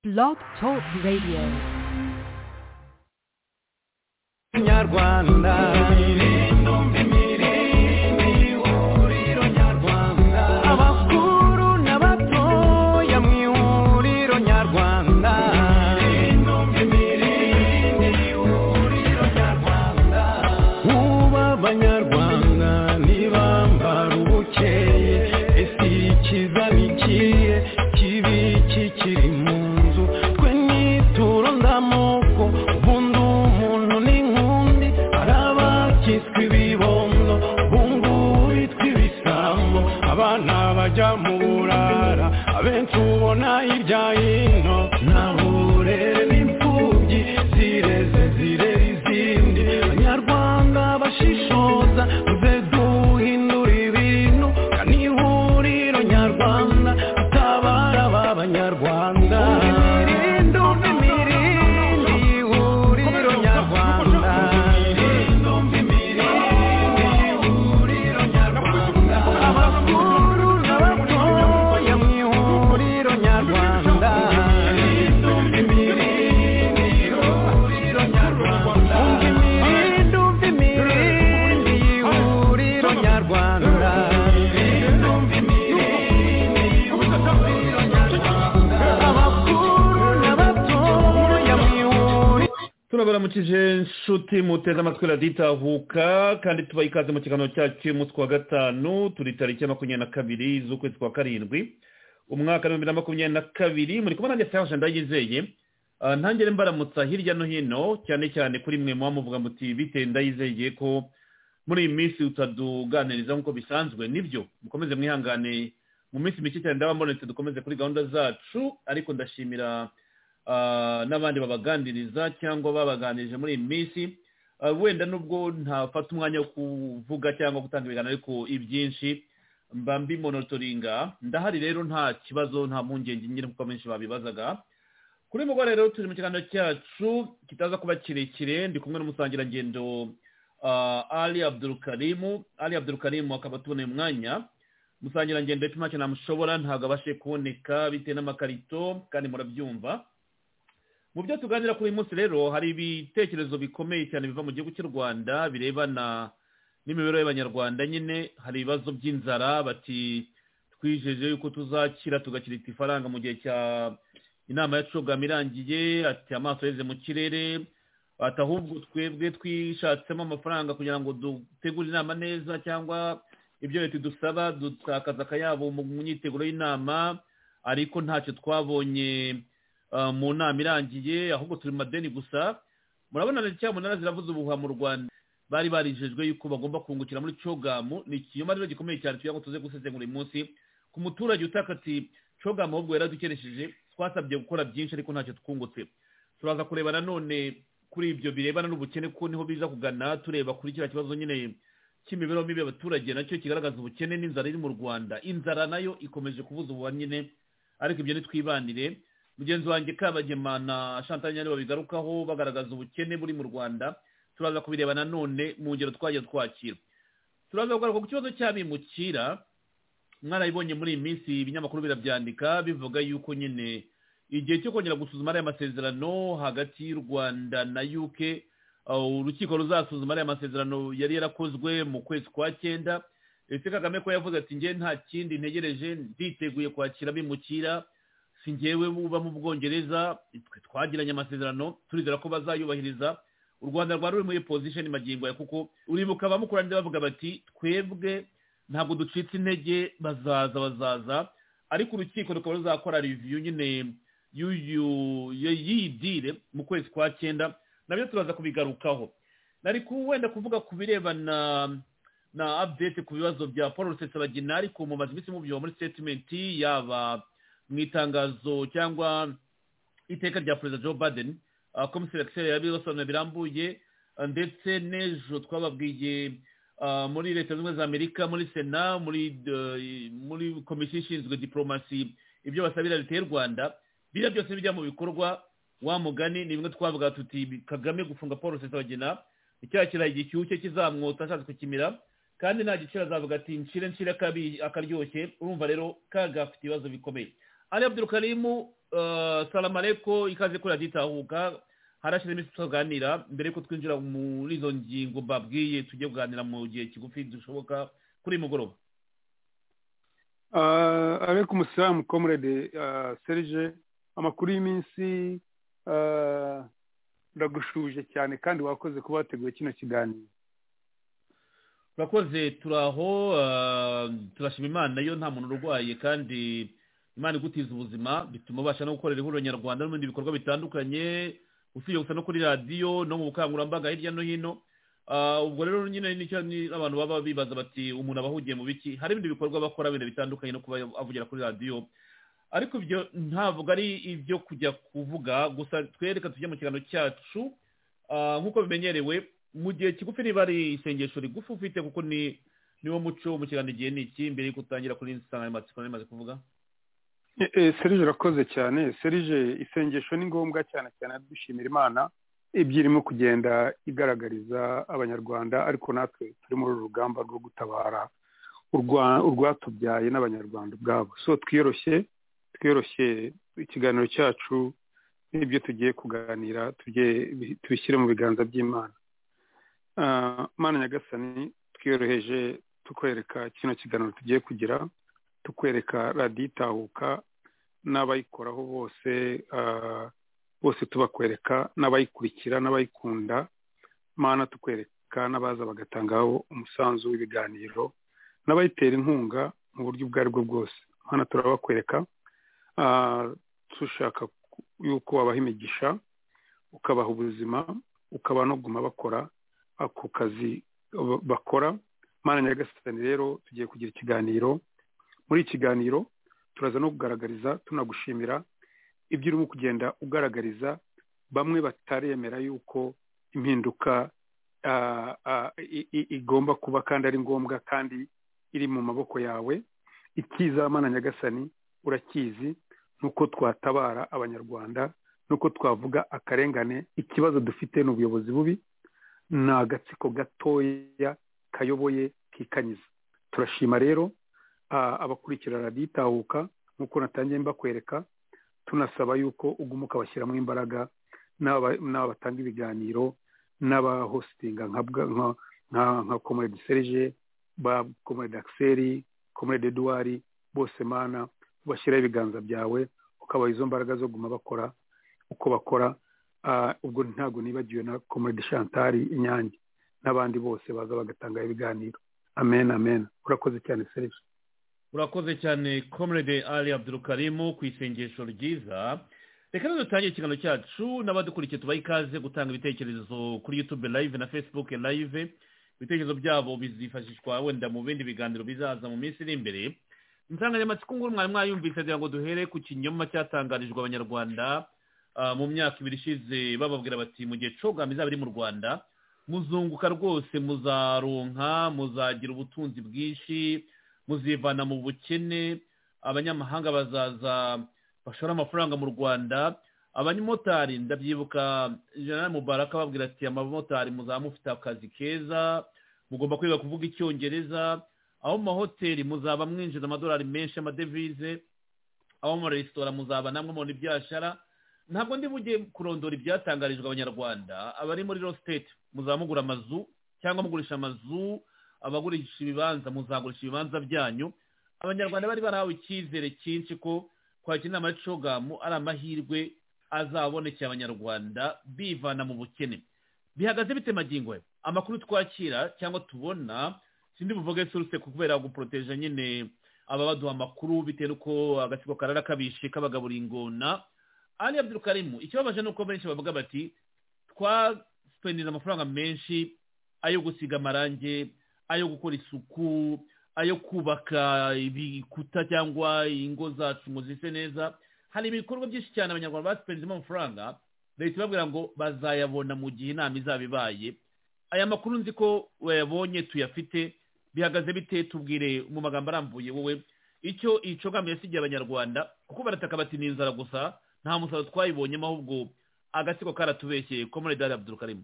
Blog Talk Radio. Nyarwanda abakuru n'abatoya mu ihuriro nyarwanda uba abanyarwanda ntibambara ubukeye ese ikiza nikiye kibi iki kiri mu nzu twe nituro ndamoko ubundi umuntu n'inkundi hari abakitwa ibibondo bungubitwa ibisambo abana bajya mu burara abenshi ubona hirya hino ntaburere n'imfubyi zireze zirera izindi abanyarwanda bashishoza muze duhindura ibintu kandi ihuriro nyarwanda atabara b'abanyarwanda imirindi imirindi ihuriro nyarwanda abakuru n'abatoya mu ihuriro nyarwanda Umva imirindi y'ihuriro nyarwanda abakuru n'abatoya mu ihuriro turabaramukije nshuti muteze amatwi raditahuka kandi tubaha ikaze mu kiganiro cyacu cy'umunsi wa gatanu turi tariki ya makumyabiri na kabiri z'ukwezi kwa karindwi umwaka w'ibihumbi na makumyabiri na kabiri muri kumwe nanjye Ferge ndayizeye Ah, ntangire mbaramutsa hirya no hino cyane cyane kuri mwe muba muvuga muti bite ndayizeye ko muri iyi minsi utaduganiriza nk'uko bisanzwe nibyo mukomeze mwihangane mu minsi mike cyane ndababonetse dukomeze kuri gahunda zacu ariko ndashimira ah, n'abandi babagandiriza cyangwa babaganirije muri iyi minsi Ah, wenda nubwo ntafata umwanya wo kuvuga cyangwa gutanga ibiganiro ariko ibyinshi mba mbimonotoringa ndahari rero nta kibazo nta mpungenge nyine kuko benshi babibazaga kuri uyu mugoroba rero turi mu kiganiro cyacu kitaza kuba kirekire ndi kumwe n'umusangirangendo ah, ali abdurukarimu ali abdurukarimu akaba atuboneye umwanya umusangirangendo epima ntacyo namushobora ntabwo abashe kuboneka bitewe n'amakarito kandi murabyumva mu byo tuganira kuri uyu munsi rero hari ibitekerezo bikomeye cyane biva mu gihugu cy'u rwanda birebana n'imibereho y'abanyarwanda nyine hari ibibazo by'inzara bati twijeje yuko tuzakira tugakirita ifaranga mu gihe cya inama ya cogama irangiye ati amaso yeze mu kirere ati ahubwo twebwe twishatsemo amafaranga kugira ngo dutegure inama neza cyangwa ibyo leta idusaba dutakaza akayabo mu myiteguro y'inama ariko ntacyo twabonye ah, mu nama irangiye ahubwo turi mu madeni gusa murabona leta cyamunara ziravuze ubuhuha mu rwanda bari barijejwe yuko bagomba kungukira muri cogamu ni ikinyoma rero gikomeye cyane tugira ngo tuze gusesengura uyu munsi ku muturage utaka ati cogamu ahubwo yaradukeresheje twasabye gukora byinshi ariko ntacyo twungutse turaza kureba nanone kuri ibyo birebana n'ubukene ko niho biza kugana tureba kuri kiriya kibazo nyine cy'imibereho mibi y'abaturage nacyo kigaragaza ubukene n'inzara iri mu rwanda inzara nayo ikomeje kubuza ububa nyine ariko ibyo ntitwibanire mugenzi wanjye kabagema na chantal nyane babigarukaho bagaragaza ubukene buri mu rwanda turaza kubireba nanone mu ngero twagiye twakira turaza kugaruka ku kibazo cy'abimukira mwarabibonye muri iyi minsi ibinyamakuru birabyandika bivuga yuko nyine igihe cyo kongera gusuzuma ariya masezerano hagati y'u rwanda na uk uh, urukiko ruzasuzuma ariya masezerano yari yarakozwe mu kwezi kwa cyenda ndetse kagame ko yavuze ati njye nta kindi ntegereje nditeguye kwakira bimukira si njyewe uba mu bwongereza twe twagiranye amasezerano turizera ko bazayubahiriza u rwanda rwari ruri muri position magingo aya kuko uribuka abamukuranira bavuga bati twebwe ntabwo ducitse intege bazaza bazaza ariko urukiko rukaba ruzakora reviyu nyine y'uyu y- y'iyi dile mu kwezi kwa cyenda nabyo turaza kubigarukaho nari ku- wenda kuvuga ku birebana na update ku bibazo bya paul rusesabagina ariko mumaze iminsi mubyumva muri statement yaba mu itangazo cyangwa iteka rya perezida joe biden ah, komiseri akiseri yabibasobanura birambuye ah, ndetse n'ejo twababwiye ah, muri leta zunze ubumwe za amerika muri sena muri eh, muri komisiyo ishinzwe diporomasi ibyo basabira leta y'u rwanda biriya byose bijya mu bikorwa wa mugani ni bimwe twavuga tuti kagame gufunga paul rusesabagina icyaha kiraha igicyuhu cye kizamwota ashatse kukimira kandi nta giciro azavuga ati nshire nshire akabi akaryoshye urumva rero kaga afite ibibazo bikomeye ali abdurukarimu eh, salamu areko ikaze kuri radiyo itahuka harashize iminsi tukaganira mbere yuko twinjira muri izo ngingo mbabwiye tujye kuganira mu gihe kigufi dushoboka kuri uyu mugoroba arekum salamu comrade ah, serge amakuru y'iminsi ah, ndagushuje cyane kandi wakoze kuba wateguye kino kiganiro urakoze turaho eh, turashima imana yo nta muntu urwaye kandi imana igutiza ubuzima bituma ubasha no gukorera ihuriro nyarwanda n'ibindi bikorwa bitandukanye usibye gusa no kuri radiyo no mu bukangurambaga hirya no hino Ah, ubwo rero nyine nicyo ni- abantu baba bibaza bati umuntu aba ahugiye mu biki hari ibindi bikorwa bakora bintu bitandukanye no kuba avugira kuri radiyo ariko ibyo ntabwo ari ibyo kujya kuvuga gusa twereka tujye mu kiganiro cyacu Ah, nk'uko bimenyerewe mu gihe kigufi niba ari isengesho rigufi ufite kuko ni niwo muco wo mu kiganiro igihe ni iki mbere yuko utangira kuri insanganyamatsiko nari imaze kuvuga Eh, eh, serge urakoze cyane serge isengesho ni ngombwa cyane cyane dushimira imana ibyo irimo kugenda igaragariza abanyarwanda ariko natwe turi muri uru rugamba rwo gutabara urwa- urwatubyaye n'abanyarwanda ubwabo so twiyoroshye twiyoroshye ikiganiro cyacu n'ibyo tugiye kuganira tujye bi- tubishyire mu biganza by'imana Ah, mana nyagasani twiyoroheje tukwereka kino kiganiro tugiye kugira tukwereka radiyo itahuka n'abayikoraho bose ah, bose tubakwereka n'abayikurikira n'abayikunda mana tukwereka n'abaza bagatangaho umusanzu w'ibiganiro n'abayitera inkunga mu buryo ubwo ari bwo bwose hano turabakwereka Ah, dushaka ku- yuko wabaha imigisha ukabaha ubuzima ukaba nuguma bakora ako kazi ba- bakora mana nyagasani rero tugiye kugira ikiganiro muri iki kiganiro turaza no kugaragariza tunagushimira ibyo urimo kugenda ugaragariza bamwe bataremera yuko impinduka ah, ah, i- i- igomba kuba kandi ari ngombwa kandi iri mu maboko yawe ikiza mana nyagasani urakizi nuko twatabara abanyarwanda nuko twavuga akarengane ikibazo dufite ni ubuyobozi bubi ni agatsiko gatoya kayoboye kikanyiza turashima rero ah, abakurikira radiyo itahuka nk'uko natangiye mbakwereka tunasaba yuko uguma ukabashyiramo imbaraga n'aba- n'aba batanga ibiganiro n'abahositinga nka bwa- nka- nka- nka comrade serge ba comrade axel comrade eduard bose mana ubashyiraho ibiganza byawe ukabaha izo mbaraga zo guma bakora uko bakora Ah, ubwo ntabwo nibagiwe na comrade chantal inyange n'abandi bose baza bagatanga ibiganiro amen amen urakoze cyane serge urakoze cyane comrade ali abdurukarimu ku isengesho ryiza reka rero dutangire ikiganiro cyacu n'abadukurikiye tubaha ikaze gutanga ibitekerezo kuri youtube live na facebook live ibitekerezo byabo bizifashishwa wenda mu bindi biganiro bizaza mu minsi iri imbere insanganyamatsiko nguru mwari mwayumvise kugira ngo duhere ku kinyoma cyatangarijwe abanyarwanda ah, mu myaka ibiri ishize bababwira bati mu gihe cogama izaba iri mu rwanda muzunguka rwose muzaronka muzagira ubutunzi bwinshi muzivana mu bukene abanyamahanga bazaza bashora amafaranga mu rwanda abanyamotari ndabyibuka jenerali mubaraka ababwira ati abamotari muzaba mufite akazi keza mugomba kwiga kuvuga icyongereza aho mu mahoteli muzaba mwinjiza amadolari menshi y'amadevize aho mu maresitora muzaba namwe mubona ibyashara ntabwo ndi bujye kurondora ibyatangarijwe abanyarwanda abari muri real state muzaba mugura amazu cyangwa mugurisha amazu abagurisha ibibanza muzagurisha ibibanza byanyu abanyarwanda bari barahawe icyizere cyinshi ko kwakira inama y'icogamu ari amahirwe azabonekeye abanyarwanda bivana mu bukene bihagaze bite magingo ye amakuru twakira cyangwa tubona sindi buvuge suruse kubera guporoteje nyine aba baduha amakuru bitewe n'uko agatsiko karara kabishe k'abagaburiye ingona ali abdurukarimu ikibabaje ni uko benshi bavuga bati twasipendinze amafaranga menshi ayo gusiga amarangi ayo gukora isuku ayo kubaka ibikuta cyangwa ingo zacu ngo zise neza hari ibikorwa byinshi cyane abanyarwanda basipenzemo amafaranga leta ibabwira ngo bazayabona mu gihe inama izaba ibaye aya makuru nzi ko wayabonye tuyafite bihagaze bite tubwire mu magambo arambuye wowe icyo icyo gahunda yasigiye abanyarwanda kuko barataka bati ni inzara gusa nta musaruro twayibonyemo ahubwo agatsiko karatubeshyeye komore dali abdurukarimu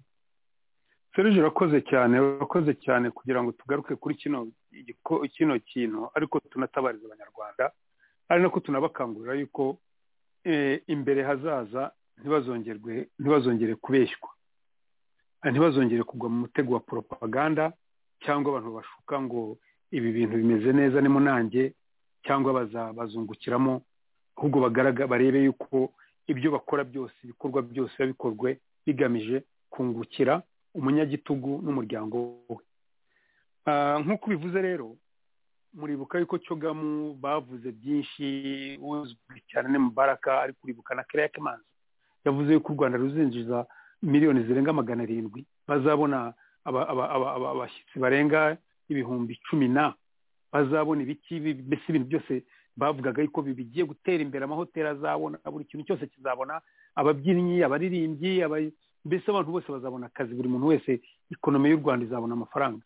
serge urakoze cyane urakoze cyane kugira ngo tugaruke kuri kino igiko- kino kintu ariko tunatabariza abanyarwanda ari nako tunabakangurira yuko eh, imbere hazaza ntibazongerwe ntibazongere kubeshywa Ah, ntibazongere kugwa mu mutego wa poropaganda cyangwa abantu bashuka ngo ibi bintu bimeze neza ni munange cyangwa baza- bazungukiramo ahubwo bagaraga barebe yuko ibyo bakora byose ibikorwa byose biba bikorwe bigamije kungukira umunyagitugu n'umuryango we Ah, nk'uko ubivuze rero muribuka yuko cogamu bavuze byinshi uzwi cyane ni mubaraka ariko uribuka na kereya kemanzi yavuze yuko u rwanda ruzinjiza miliyoni zirenga magana arindwi bazabona aba- aba- aba- aba- abashyitsi barenga ibihumbi cumi na bazabona ibiki bi- mbese ibintu byose bavugaga yuko bi- bigiye gutera imbere amahoteli azabona buri kintu cyose kizabona ababyinnyi abaririmbyi aba- mbese abantu bose bazabona akazi buri muntu wese ikonomi y'u rwanda izabona amafaranga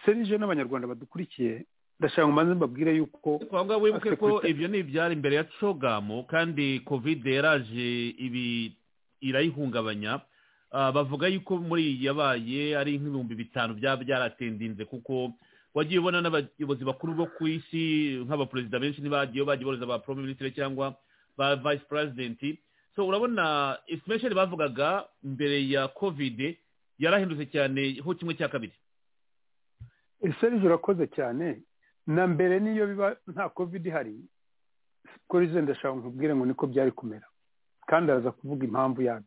serije n'abanyarwanda badukurikiye ndashaka ngo mbanze mbabwire yuko twavuga wibuke ko Security- ibyo ni ibyari imbere ya cogamu kandi kovide yaraje ibi irayihungabanya Ah, bavuga yuko muri iyi yabaye ari nk'ibihumbi bitanu byaba byaratendinze kuko wagiye ubona n'abayobozi bakuru bo ku isi nk'abaperezida benshi ntibagiyeho bagiye boroza ba prime ministre cyangwa ba vice president so urabona estimation bavugaga mbere ya kovide yarahindutse cyane ho kimwe cya kabiri serije urakoze cyane na mbere niyo biba nta covid ihari kuri ze ndashaka nkubwire ngo niko byari kumera kandi araza kuvuga impamvu yabyo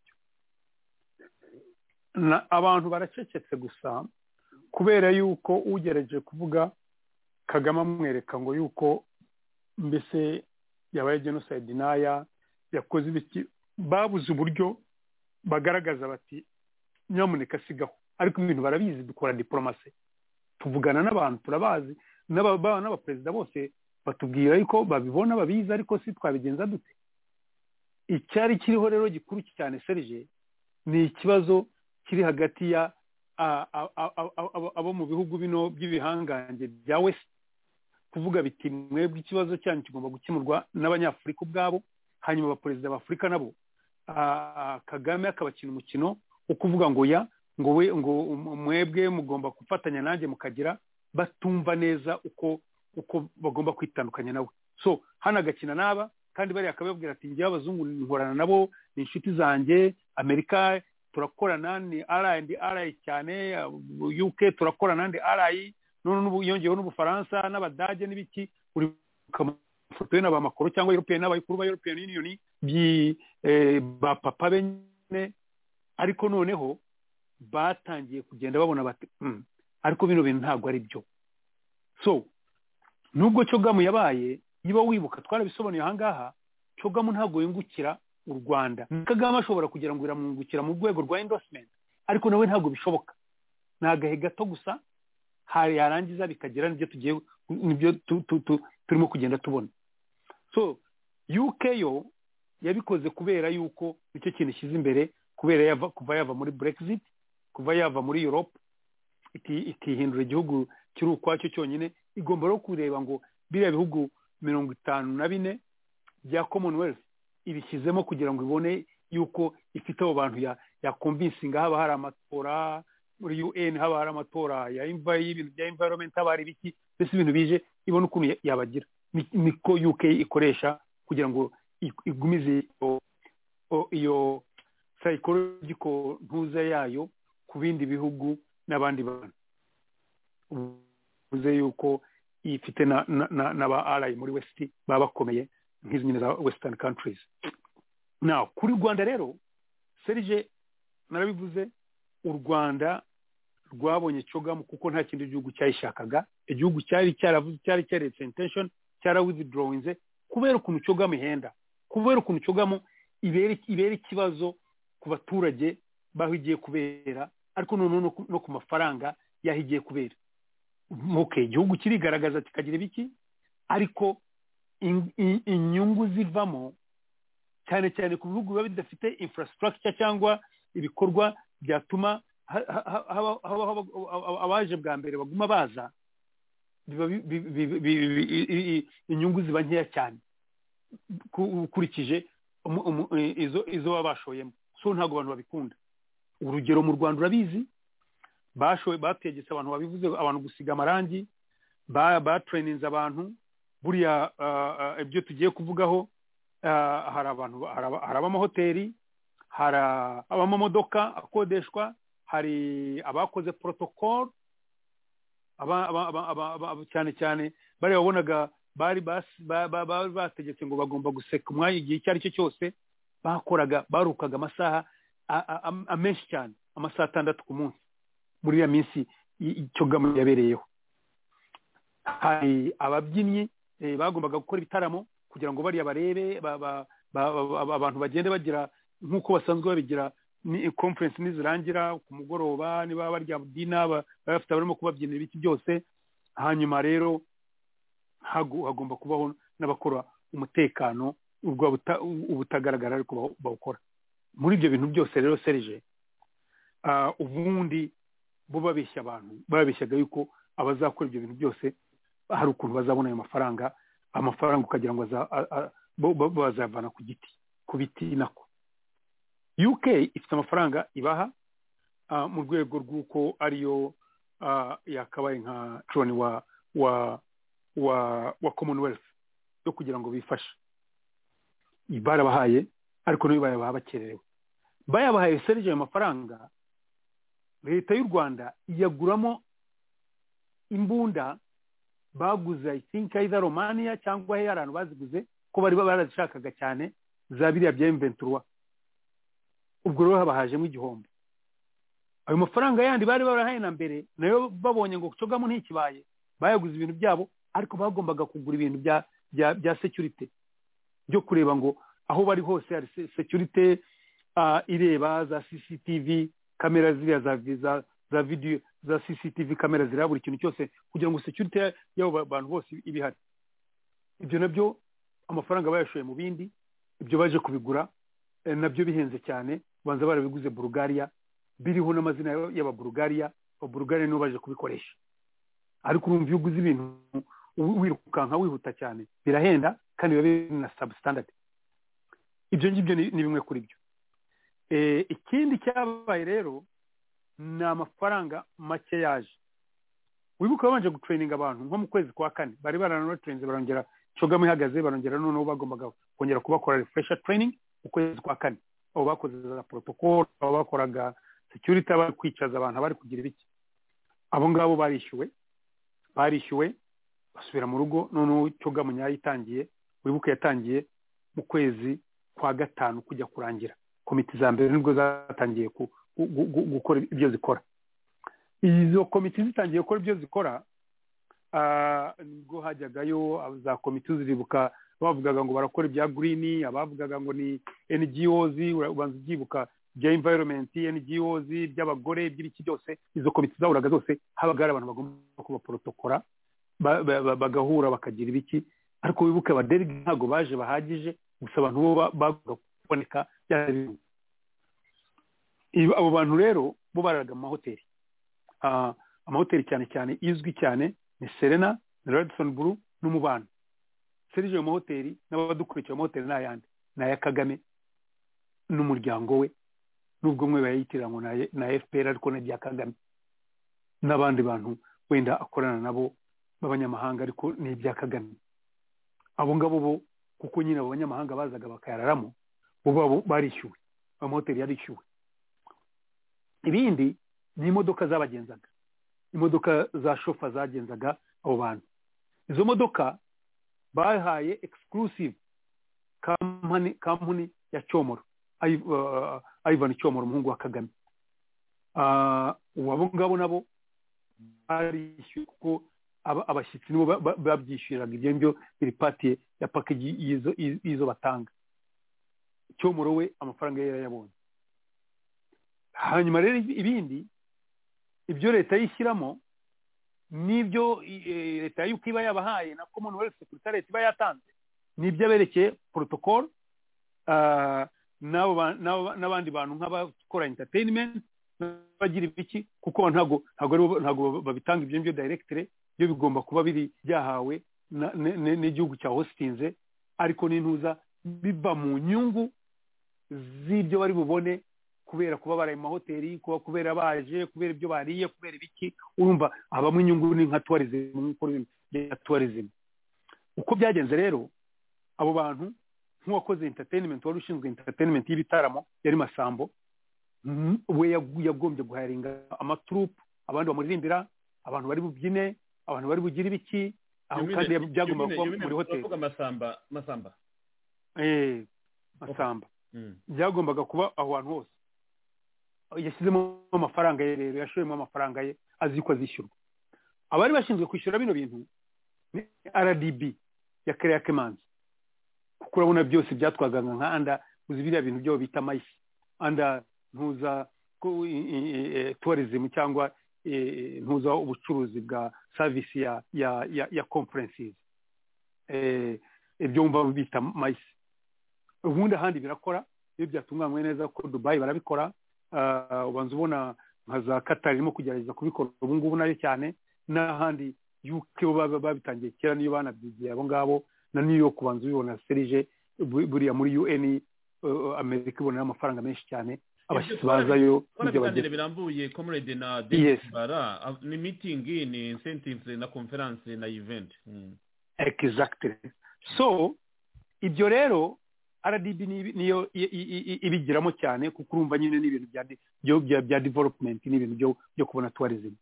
na abantu baracecetse gusa kubera yuko ugerageje kuvuga kagame amwereka ngo yuko mbese yabaye genocide n'aya yakoze ibiki babuze uburyo bagaragaza bati nyamuneka sigaho ariko ibintu barabizi dukora diporomasi tuvugana n'abantu turabazi n'aba- ba- n'abaperezida bose batubwira yuko babibona babizi ariko si twabigenza dute icyari kiriho rero gikuru cyane serije ni ikibazo kiri hagati ya a- a- a- a- a- abo mu bihugu bino by'ibihangange bya west kuvuga biti mwebwe ikibazo cyanyu kigomba gukemurwa n'abanyafurika ubwabo hanyuma abaperezida b'afurika nabo a- a- kagame akabakina umukino wo kuvuga ngo ya ngo we ngo um- mwebwe mugomba gufatanya nanjye mukagira batumva neza uko uko bagomba kwitandukanya nawe so hano agakina n'aba kandi bariya akababwira ati njyewe abazungu nkorana nabo ni inshuti zanjye amerika turakorana ni R&R cyane uh, uk turakorana ni RI none n'ubu yongeyeho n'ubufaransa n'abadage n'ibiki uri mafoto na ba makoro cyangwa european n'abayikuru ba european union byi eh, ba papa bene ariko noneho batangiye kugenda babona bati "Mm, ariko bino bintu ntabwo ari byo so nubwo cogamu yabaye niba wibuka twarabisobanuye ahangaha cogamu ntabwo yungukira u rwanda kagame ashobora kugira ngo biramwungukira mu rwego rwa endorsement ariko nawe ntabwo bishoboka ni agahe gato gusa hari yarangiza bikagera nibyo tugiye nibyo tu- tu- tu- turimo kugenda tubona so uk yo yabikoze kubera yuko nicyo kintu ishyize imbere kubera yava, kuva yava muri brexit kuva yava muri europe iti- ikihindura igihugu kiri ukwacyo cyonyine igomba rero kureba ngo biriya bihugu mirongo itanu na bine bya commonwealth ibishyizemo kugira ngo ibone yuko ifite abo bantu ya yakumvisinga haba hari amatora muri un haba hari amatora ya imva y'ibintu bya environment haba hari ibiki mbese ibintu bije ibona ukuntu ya- yabagira Ni- niko uk ikoresha kugira ngo i- igumize iyo- o- iyo psychological ntuza yayo ku bindi bihugu n'abandi bantu uvuze yuko ifite na- na- na- n'aba arayi muri west baba bakomeye nk'izi nyine za western countries na kuri rwanda rero serije narabivuze u rwanda rwabonye cogamu kuko nta kindi gihugu cyayishakaga igihugu cyari cyaravuze cyari cyaretse intention cyara withdrawinze kubera ukuntu cogamu ihenda kubera ukuntu cogamu ibera ibera ikibazo ku baturage baho igiye kubera ariko noneho no ku- no ku mafaranga y'aho igiye kubera okay igihugu kirigaragaza kikagira ibiki ariko in- in- inyungu zivamo cyane cyane ku bihugu biba bidafite infrastructure cyangwa ibikorwa byatuma ha- ha- haba- haba- haba- aba- abaje bwa mbere baguma baza biba bi- bi- bi- bi- bi- i- i- i- inyungu ziba nkeya cyane ku- ukurikije umu- umu- i- izo- izo baba bashoyemo so ntabwo abantu babikunda urugero mu rwanda urabizi bashoye bategetse abantu babivuze abantu gusiga amarangi ba- batrainings abantu buriya ah, ah, ibyo tugiye kuvugaho Ah, hari abantu ba- hari aba- hari ab'amahoteli hari ah, ab'amamodoka akodeshwa hari abakoze protocol aba- aba- aba- aba- aba- aba- cyane cyane bariya wabonaga bari bas- ba- ba- bari bategetse ngo bagomba guseka umwanya igihe icyo ari cyo cyose bakoraga barukaga amasaha a- a- am- a- menshi cyane amasaha atandatu ku munsi muri iriya minsi i- icyo gamo yabereyeho hari ababyinnyi eh, bagombaga gukora ibitaramo kugira ngo bariya barebe ba- ba- ba- ba- ba- abantu bagende bagira nk'uko basanzwe babigira ni conference nizirangira ku mugoroba niba barya dina ba- baba bafite abarimo kubabyinira ibiki byose hanyuma rero hagu- hagomba kubaho n'abakora umutekano ubwo buta- ubutagaragara ariko bawu- bawukora muri ibyo bintu byose rero serije ah, ubundi bo babeshya abantu babeshyaga yuko abazakora ibyo bintu byose hari ukuntu bazabona ayo mafaranga amafaranga ukagira ngo aza- a- a- bo- bo- bo bazayavana ku giti ku biti nako uk ifite amafaranga ibaha ah, mu rwego rw'uko ariyo ah, yakabaye nka coni wa wa wa wa commonwealth yo kugira ngo bifashe barabahaye ariko nibo bayabaha bakererewe bayabahaye serije ayo mafaranga leta y'u rwanda iyaguramo imbunda baguze i think either romania cyangwa hari ahantu baziguze ko bari barazishakaga cyane za biriya bya mventura ubwo rero haba hajemo igihombo ayo mafaranga yandi bari barahaye na mbere nayo babonye ngo cogamo ntikibaye bayaguze ibintu byabo ariko bagombaga kugura ibintu bya bya bya security byo kureba ngo aho bari hose hari se- security ah, ireba za cctv kamera ziriya za za za video za cctv kamera zireba buri kintu cyose kugira ngo security ya- y'abo ba- bantu bose ibe ihari ibyo nabyo amafaranga bayashoye mu bindi ibyo baje kubigura eh, nabyo bihenze cyane banza barabiguze bulugariya biriho n'amazina y'aba- y'ababulugariya ababulugariya nibo baje kubikoresha ariko urumva iyo uguze ibintu wi- wirukanka wihuta cyane birahenda kandi biba biri na substandard ibyo ngibyo ni ni bimwe kuri byo Eh, ikindi cyabaye rero ni amafaranga make yaje wibuka babanje gutureyininga abantu nko mu kwezi kwa kane bari baranabatureyinze barongera cogamo ihagaze barongera noneho bagombaga kongera kubakora refresher training ukwezi kwa kane abo bakoze za protocol abo bakoraga security abari kwicaza abantu abari kugira ibiki abo ngabo barishyuwe barishyuwe basubira mu rugo noneho cogamo nyayo itangiye wibuka yatangiye mu kwezi kwa gatanu kujya kurangira komite za mbere nibwo zatangiye ku- gu- gu- gu- gukora ibyo zikora izo komite zitangiye gukora ibyo zikora ah, nibwo hajyagayo za komite ziribuka bavugaga ngo barakora ibya girini abavugaga ngo ni NGOs ura- ubanza ubyibuka ibya environment NGOs iby'abagore iby'ibiki byose izo komite zahuraga zose habaga hari abantu bagomba kubaporotokora ba- ba- ba- bagahura bakagira ibiki ariko wibuke abaderige ntabwo baje bahagije gusa abantu bo ba- bagomba kuboneka byari bimwe. Ibi- abo bantu rero bo bararaga mu mahoteli Ah, amahoteli cyane cyane izwi cyane ni serena na radisoni buru n'umubano serije ayo mahoteli n'abadukurikira ayo mahoteli ni ayandi ni aya kagame n'umuryango we n'ubwo mwe bayitirira ngo ni aya- ni aya fpr ariko ni irya kagame n'abandi bantu wenda akorana nabo b'abanyamahanga ariko ni ibya kagame abo ngabo bo kuko nyine abo banyamahanga bazaga bakayararamo bo babo barishyuwe amahoteli yarishyuwe ibindi ni imodoka zabagenzaga imodoka za shofa zagenzaga abo bantu izo modoka bahaye exclusive kampani kampani ya cyomoro Iv- uh, ivan cyomoro umuhungu wa kagame Ah, ubu abo ngabo nabo barishyuye kuko aba- abashyitsi nibo ba- ba- babyishyuriraga ibyo ngibyo biri pati ya pakeji y'izo- y'izo batanga cyomoro we amafaranga ye yarayabonye hanyuma rero ibindi ibyo leta yishyiramo n'ibyo eh, leta y'uko iba yabahaye na commonwealth secretariat iba yatanze n'ibyo aberekeye protocol ah, n'abo ba- n'abo- n'abandi bantu nk'abakora entertainment n'abagira ibiki kuko ntago ntago aribo ntago babitanga ibyo ngibyo directly byo bigomba kuba biri byahawe na- ne- ne- n'igihugu cya hostinze ariko n'intuza biva mu nyungu z'ibyo bari bubone kubera kuba baraye mu mahoteli kuba kubera baje kubera ibyo bariye kubera ibiki urumva habamo inyungu ni nka tourism nk'uko rero bya tourism uko byagenze rero abo bantu nk'uwakoze entertainment wari ushinzwe entertainment y'ibitaramo yari masambo we yagu- yagombye guharinga amaturupu abantu bamuririmbira abantu bari bubyine abantu bari bugire ibiki aho kandi Yumine- byagombaga Yumine- kuba Yumine, muri hoteli uravuga masamba masamba Eh, masamba Mm. byagombaga kuba aho hantu hose yashyizemo amafaranga ye rero yashoyemo amafaranga ye azi ko azishyurwa abari bashinzwe kwishyura bino bintu ni rdb ya kariya kemanzi kuko urabona byose byatwagaga nka anda uzi biriya bintu byabo bita mayisi anda ntuza ku- i- i- i- e, tourism cyangwa e, e, ntuza ubucuruzi bwa savisi ya ya ya, ya conferences Eh, ibyo wumva bita mayisi ubundi ahandi birakora iyo byatunganywe neza ko dubayi barabikora Ah, ubanza ubona nka za katari irimo kugerageza kubikora ubu ngubu nayo cyane n'ahandi yuko bo baba babitangiye kera niyo banabyigiye abo ngabo na new york ubanza ubibona serije bu- buriya muri un eh, amerika ibonera amafaranga menshi cyane abashyitsi bazayo kora ibiganiro n'ibyo bagera birambuye comrade na Yes. David bara ah, ni meeting ni incentives na conference na event Mm. exactly so ibyo rero rdb ni- niyo i- i- i- ibigiramo cyane kuko urumva nyine n'ibintu bya de- byo- bya bya development n'ibintu byo byo kubona tourism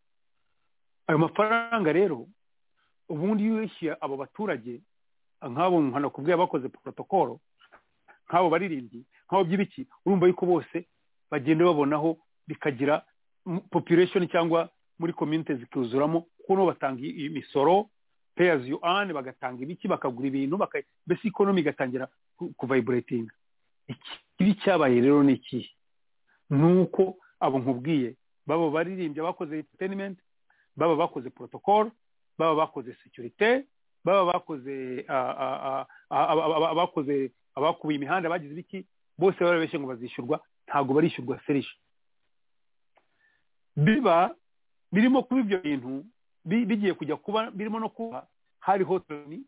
ayo mafaranga rero ubundi iyo uyishyuye abo baturage nk'abo nkanakubwiye bakoze protokolo nk'abo baririmbyi nk'abo by'ibiki urumva yuko bose bagenda babonaho bikagira m- population cyangwa muri community zikuzuramo kuko nibo batanga i- imisoro pay as you earn bagatanga ibiki bakagura ibintu baka- mbese ikonomi igatangira ku- kuvibrating ikibi cyabaye rero ni ikihe ni uko abo nkubwiye baba baririmbye bakoze entertainment baba bakoze protocol baba bakoze securite baba bakoze ah, ah, ah, ah, aba- aba- abakoze abakubiye imihanda bagize ibiki bose barabeshye ngo bazishyurwa ntabwo barishyurwa serije biba birimo kuba ibyo bintu bi- bigiye kujya kuba birimo no kuba hari hoteli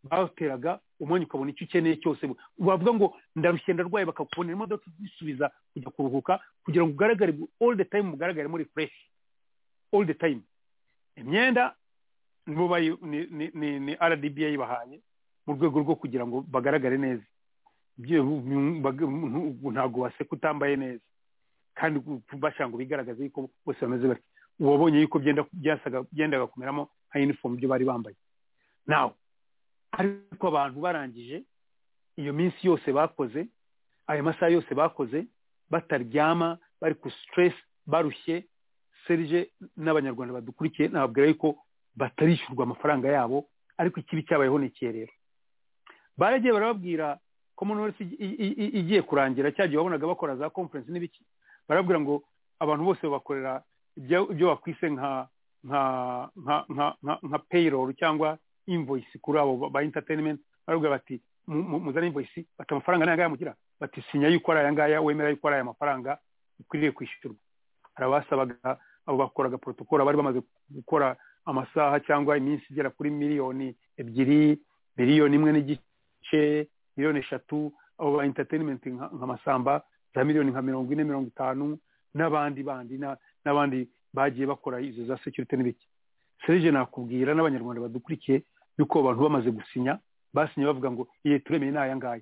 bateraga umwanya ukabona icyo ukeneye cyose wavuga ngo ndarushye ndarwaye bakakubonera imodoka izisubiza kujya kuruhuka kugira ngo ugaragare all the time mugaragare muri fresh all the time imyenda nibo bayi- ni- ni- ni- ni rdb yayibahaye mu rwego rwo kugira ngo bagaragare neza Bye- bag- ntabwo waseka utambaye neza kandi bashaka ngo bigaragaze yuko bose bameze batyo wabonye yuko byenda byasaga byendaga kumeramo nka uniform ibyo bari bambaye nawe ariko abantu barangije iyo minsi yose bakoze ayo masaha yose bakoze bataryama bari ku stress barushye serije n'abanyarwanda badukurikiye nababwira yuko batarishyurwa amafaranga yabo ariko ikibi cyabayeho ni ikihe rero baragiye barababwira commonwealth igi- i- i- igiye kurangira cya gihe wabonaga bakora za conference n'ibiki barababwira ngo abantu bose babakorera ibyo ibyo wakwise nka nka nka nka nka, nka payroll cyangwa invoice kuri abo ba- ba entertainment baravuga bati mu- mu- muzane invoice bati amafaranga ni ayangaya mugira bati sinya yuko ari ayangaya wemera yuko ari aya mafaranga ukwiriye kwishyurwa hari abasabaga abo bakoraga protokolo bari bamaze gukora amasaha cyangwa iminsi igera kuri miliyoni ebyiri miliyoni imwe n'igice miliyoni eshatu abo ba entertainment nka nka masamba za miliyoni nka mirongo ine mirongo itanu n'abandi bandi na- n'abandi bagiye bakora izo za security n'ibiki serije nakubwira n'abanyarwanda badukurikiye yuko abantu bamaze gusinya basinye bavuga ngo iye turemeye ni ayangaya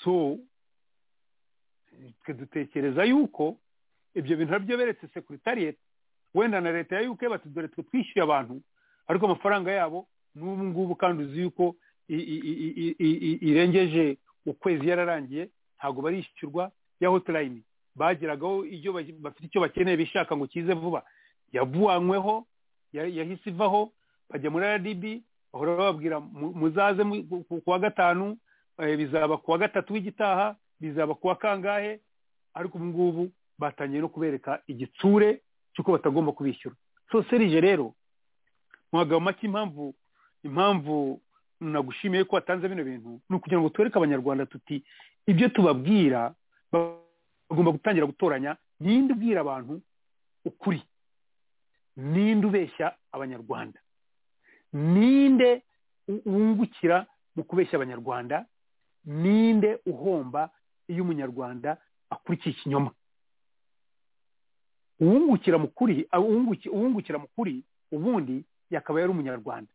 so twe dutekereza yuko ibyo bintu nabyo beretse secretariat wenda na leta ya uk bati dore twe twishyuye abantu ariko amafaranga yabo n'ubu ngubu kandi uzi yuko i- i- i- i- i- i- irengeje ukwezi yararangiye ntabwo barishyurwa ya hotline bageragaho ibyo ba- bafite icyo bakeneye bishaka ngo kize vuba yavuanyweho ya- yahise ivaho bajya muri rdb bahora bababwira mu- muzaze mu- ku- ku- ku wa gatanu eh, bizaba ku wa gatatu w'igitaha bizaba ku wa kangahe ariko ubu ngubu batangiye no kubereka igitsure cy'uko batagomba kubishyura so serije rero mu magambo make impamvu impamvu nagushimiye ko watanze bino bintu ni ukugira ngo twereke abanyarwanda tuti ibyo tubabwira ba- bagomba gutangira gutoranya ninde ubwira abantu ukuri ninde ubeshya abanyarwanda ninde u- wungukira mu kubeshya abanyarwanda ninde uhomba iyo umunyarwanda akurikiye ikinyoma uwungukira mu kuri ah, uwunguki- uwungukira mu kuri ubundi yakaba yari umunyarwanda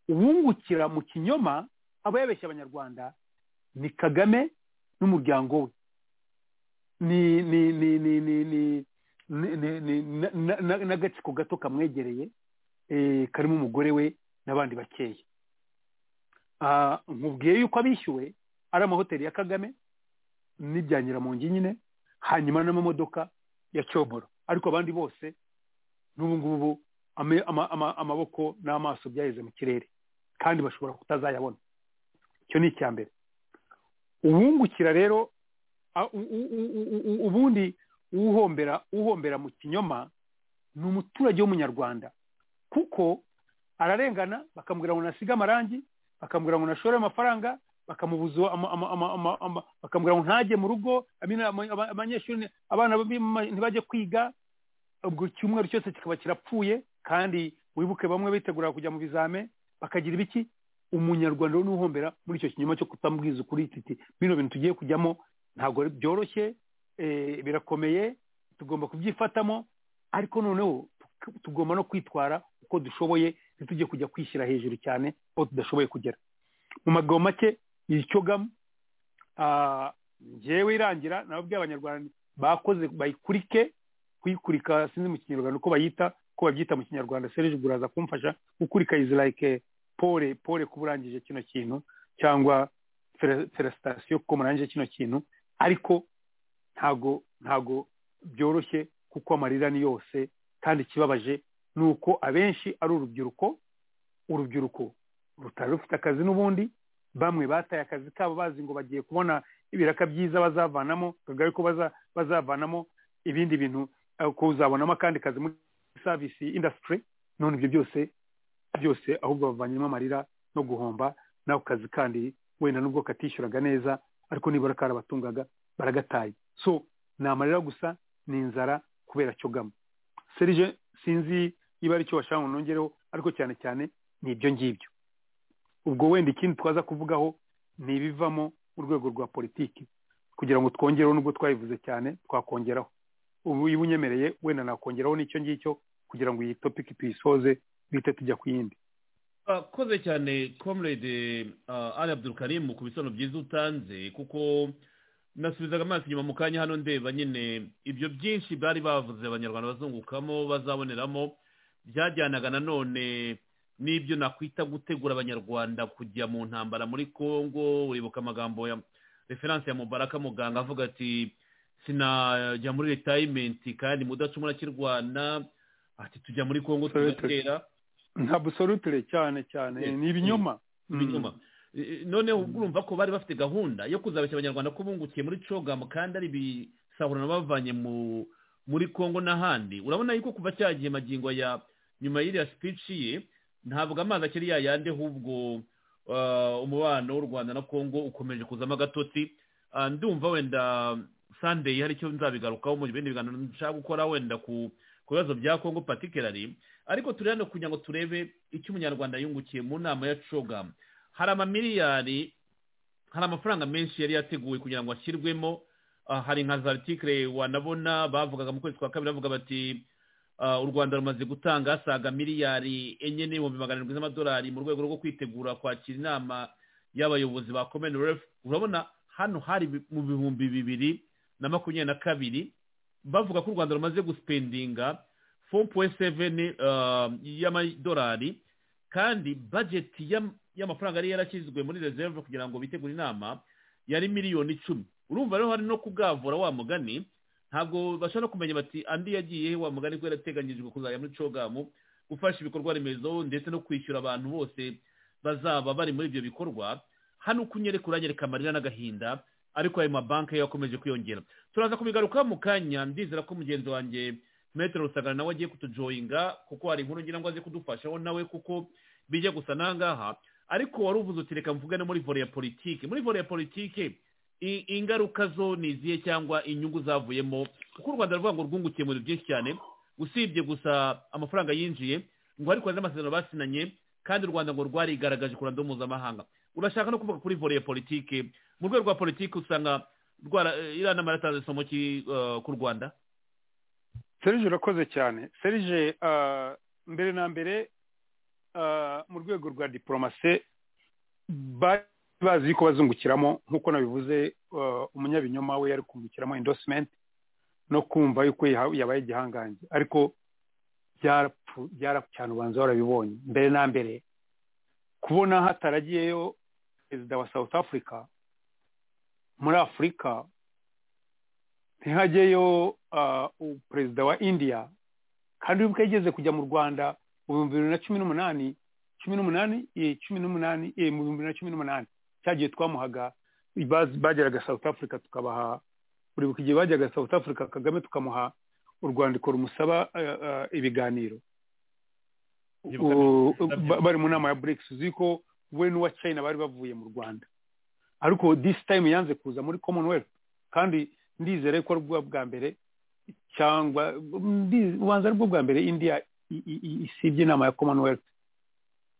uwungukira mu kinyoma aba yabeshya abanyarwanda ni kagame n'umuryango we ni ni ni ni ni ni ni ni- ni- na- na- na- n'agatsiko gato kamwegereye eh, karimo umugore we n'abandi bakeya Ah, nkubwiye yuko abishyuwe ari amahoteli ya kagame n'ibyangira mu ngi nyine hanyuma n'amamodoka ya cyomoro ariko abandi bose n'ubu ngubu ame- ama- ama- amaboko n'amaso byaheze mu kirere kandi bashobora kutazayabona icyo ni icya mbere uwungukira rero a- u- u- u- u- u- ubundi uhombera uhombera mu kinyoma ni umuturage w'umunyarwanda kuko ararengana bakamubwira ngo nasige amarangi bakamubwira ngo nashore amafaranga bakamubuza ama- ama- ama- ama- ama- bakamubwira ngo ntajye mu rugo amina- ama- aba- abanyeshuri abana b'ima- ntibajye kwiga ubwo icyumweru cyose kikaba kirapfuye kandi wibuke bamwe bitegura kujya mu bizame bakagira ibiki umunyarwanda we n'uhombera muri icyo kinyoma cyo kutamubwiza ukuri titi bino bintu tugiye kujyamo ntabwo ari- byoroshye eh, birakomeye tugomba kubyifatamo ariko noneho tu- tugomba no kwitwara uko dushoboye ntitujye kujya kwishyira hejuru cyane aho tudashoboye kugera mu magambo make yicyogamo ah, njyewe irangira nababwiye abanyarwanda bakoze bayikurike kuyikurika sinzi mu kinyarwanda uko bayita uko babyita mu kinyarwanda serije uraza kumfasha gukurika izi like pole pole kuba urangije kino kintu cyangwa fere- felicitation kuko murangije kino kintu ariko ntago ntago byoroshye kuko amarira ni yose kandi ikibabaje ni uko abenshi ari urubyiruko urubyiruko rutari rufite akazi n'ubundi bamwe bataye akazi kabo bazi ngo bagiye kubona ibiraka byiza bazavanamo kagari ko baza- bazavanamo ibindi bintu eh, ko uzabonamo akandi kazi muri service industry none ibyo byose byose ahubwo bavanyemo amarira no guhomba n'ako kazi kandi wenda nubwo katishyuraga neza ariko nibura karabatungaga baragataye so ni amarira gusa ni inzara kubera cyogamo serije sinzi niba ari cyo washaka ngo nongereho ariko cyane cyane ni ibyo ngibyo ubwo wenda ikindi twaza kuvugaho ni ibivamo urwego rwa politiki kugira ngo twongereho nubwo twayivuze cyane twakongeraho ubu iyo unyemereye wenda nakongeraho n'icyo ngicyo kugira ngo iyi topiki tuyisoze bihite tujya ku yindi akoze cyane comrade uh, ali abdulkarim ku bisobanuro byiza utanze kuko nasubizaga amaso inyuma mu kanya hano ndeba nyine ibyo byinshi bari bavuze abanyarwanda bazungukamo bazaboneramo byajyanaga nanone n'ibyo nakwita gutegura abanyarwanda kujya mu ntambara muri congo uribuka amagambo ya referanse ya mubaraka muganga avuga ati sinajya muri retayimenti kandi mudacumura kirwana ati tujya muri congo Absolutely. tugatera ntabwo sorutire cyane cyane Yes. ni ibinyoma ibinyoma Eh, noneho ubwo urumva ko bari bafite gahunda yo kuzabeshya abanyarwanda ko bungukiye muri cogamu kandi ari ibisahurano bavanye mu muri congo n'ahandi urabona yuko kuva cya gihe magingo ya nyuma y'iriya speech ye ntabwo amazi akiri yayande ahubwo ah, umubano w'u rwanda na congo ukomeje kuzamo agatotsi Ah, ndumva wenda sunday hari icyo nzabigarukaho mu bindi biganiro nshaka gukora wenda ku ku bibazo bya congo particularly ariko turi hano kugira ngo turebe icyo umunyarwanda yungukiye mu nama ya cogamu hari amamiliyari hari amafaranga menshi yari yateguwe kugira ngo ashyirwemo Ah, hari nka za artikire wanabona bavugaga mu kwezi kwa kabiri bavuga bati ah, u rwanda rumaze gutanga asaga miliyari enye n'ibihumbi magana arindwi z'amadolari mu rwego rwo kwitegura kwakira inama y'abayobozi ba commonwealth urabona hano hari bi- mu bihumbi bibiri na makumyabiri na kabiri bavuga ko u rwanda rumaze gusipendinga 4.7 ah, y'amadolari kandi bajeti y'am- y'amafaranga yari yarashyizwe muri reserve kugira ngo bitegure inama yari miliyoni icumi urumva rero hari no kugavura wa mugani ntabwo bashobora no kumenya bati andi yagiye he wa mugani ko yarateganyijwe kuzajya muri cogamu gufasha ibikorwa remezo ndetse no kwishyura abantu bose bazaba bari muri ibyo bikorwa hano uko unyereka uranyereka amarira n'agahinda ariko ayo mabanki yo yakomeje kwiyongera turaza kubigaruka mu kanya ndizera ko mugenzi wanjye metero rusagara nawe agiye kutujoyinga kuko hari inkuru ngira ngo aze kudufashaho nawe kuko bijya gusa nangaha ariko wari uvuze uti reka mvuge no muri vore ya politike muri vore ya politike i- ingaruka zo ni izihe cyangwa inyungu zavuyemo kuko u rwanda ruvuga ngo rwungukiye mu bintu byinshi cyane usibye gusa amafaranga yinjiye ngo ariko hari n'amasezerano basinanye kandi u rwanda ngo rwarigaragaje ku ruhando mpuzamahanga urashaka no kuvuga kuri vore ya politike mu rwego rwa politike usanga rwara iriya nama yaratanze isomo ki- eh, ku rwanda serije urakoze cyane serije ah, mbere na mbere ah, mu rwego rwa diporomase bazi ko bazungukiramo nk'uko nabivuze uh, umunyabinyoma we yari kungukiramo endorsement no kumva yuko yaha- yabaye igihangange ariko byarapfu- byarapfu cyane ubanza warabibonye mbere na mbere kubona hataragiyeyo perezida wa south africa muri afurika ntihajyeyo uh, u- perezida wa india kandi ubwo yageze kujya mu rwanda mu bihumbi bibiri na cumi n'umunani cumi n'umunani eh, cumi n'umunani eh, mu bihumbi bibiri na cumi n'umunani cyagiye twamuhaga baz- bageraga south africa tukabaha buri gihe bajyaga south africa kagame tukamuha urwandiko rumusaba eh, eh, ibiganiro Yibuka U- neza ba- bari mu nama ya brics uzi ko we n'uwa china bari bavuye mu rwanda ariko this time yanze kuza muri commonwealth kandi ndizere ko ari bwo bwa mbere cyangwa ndi- ubanza ari bwo bwa mbere india i- i- i- isibye inama ya commonwealth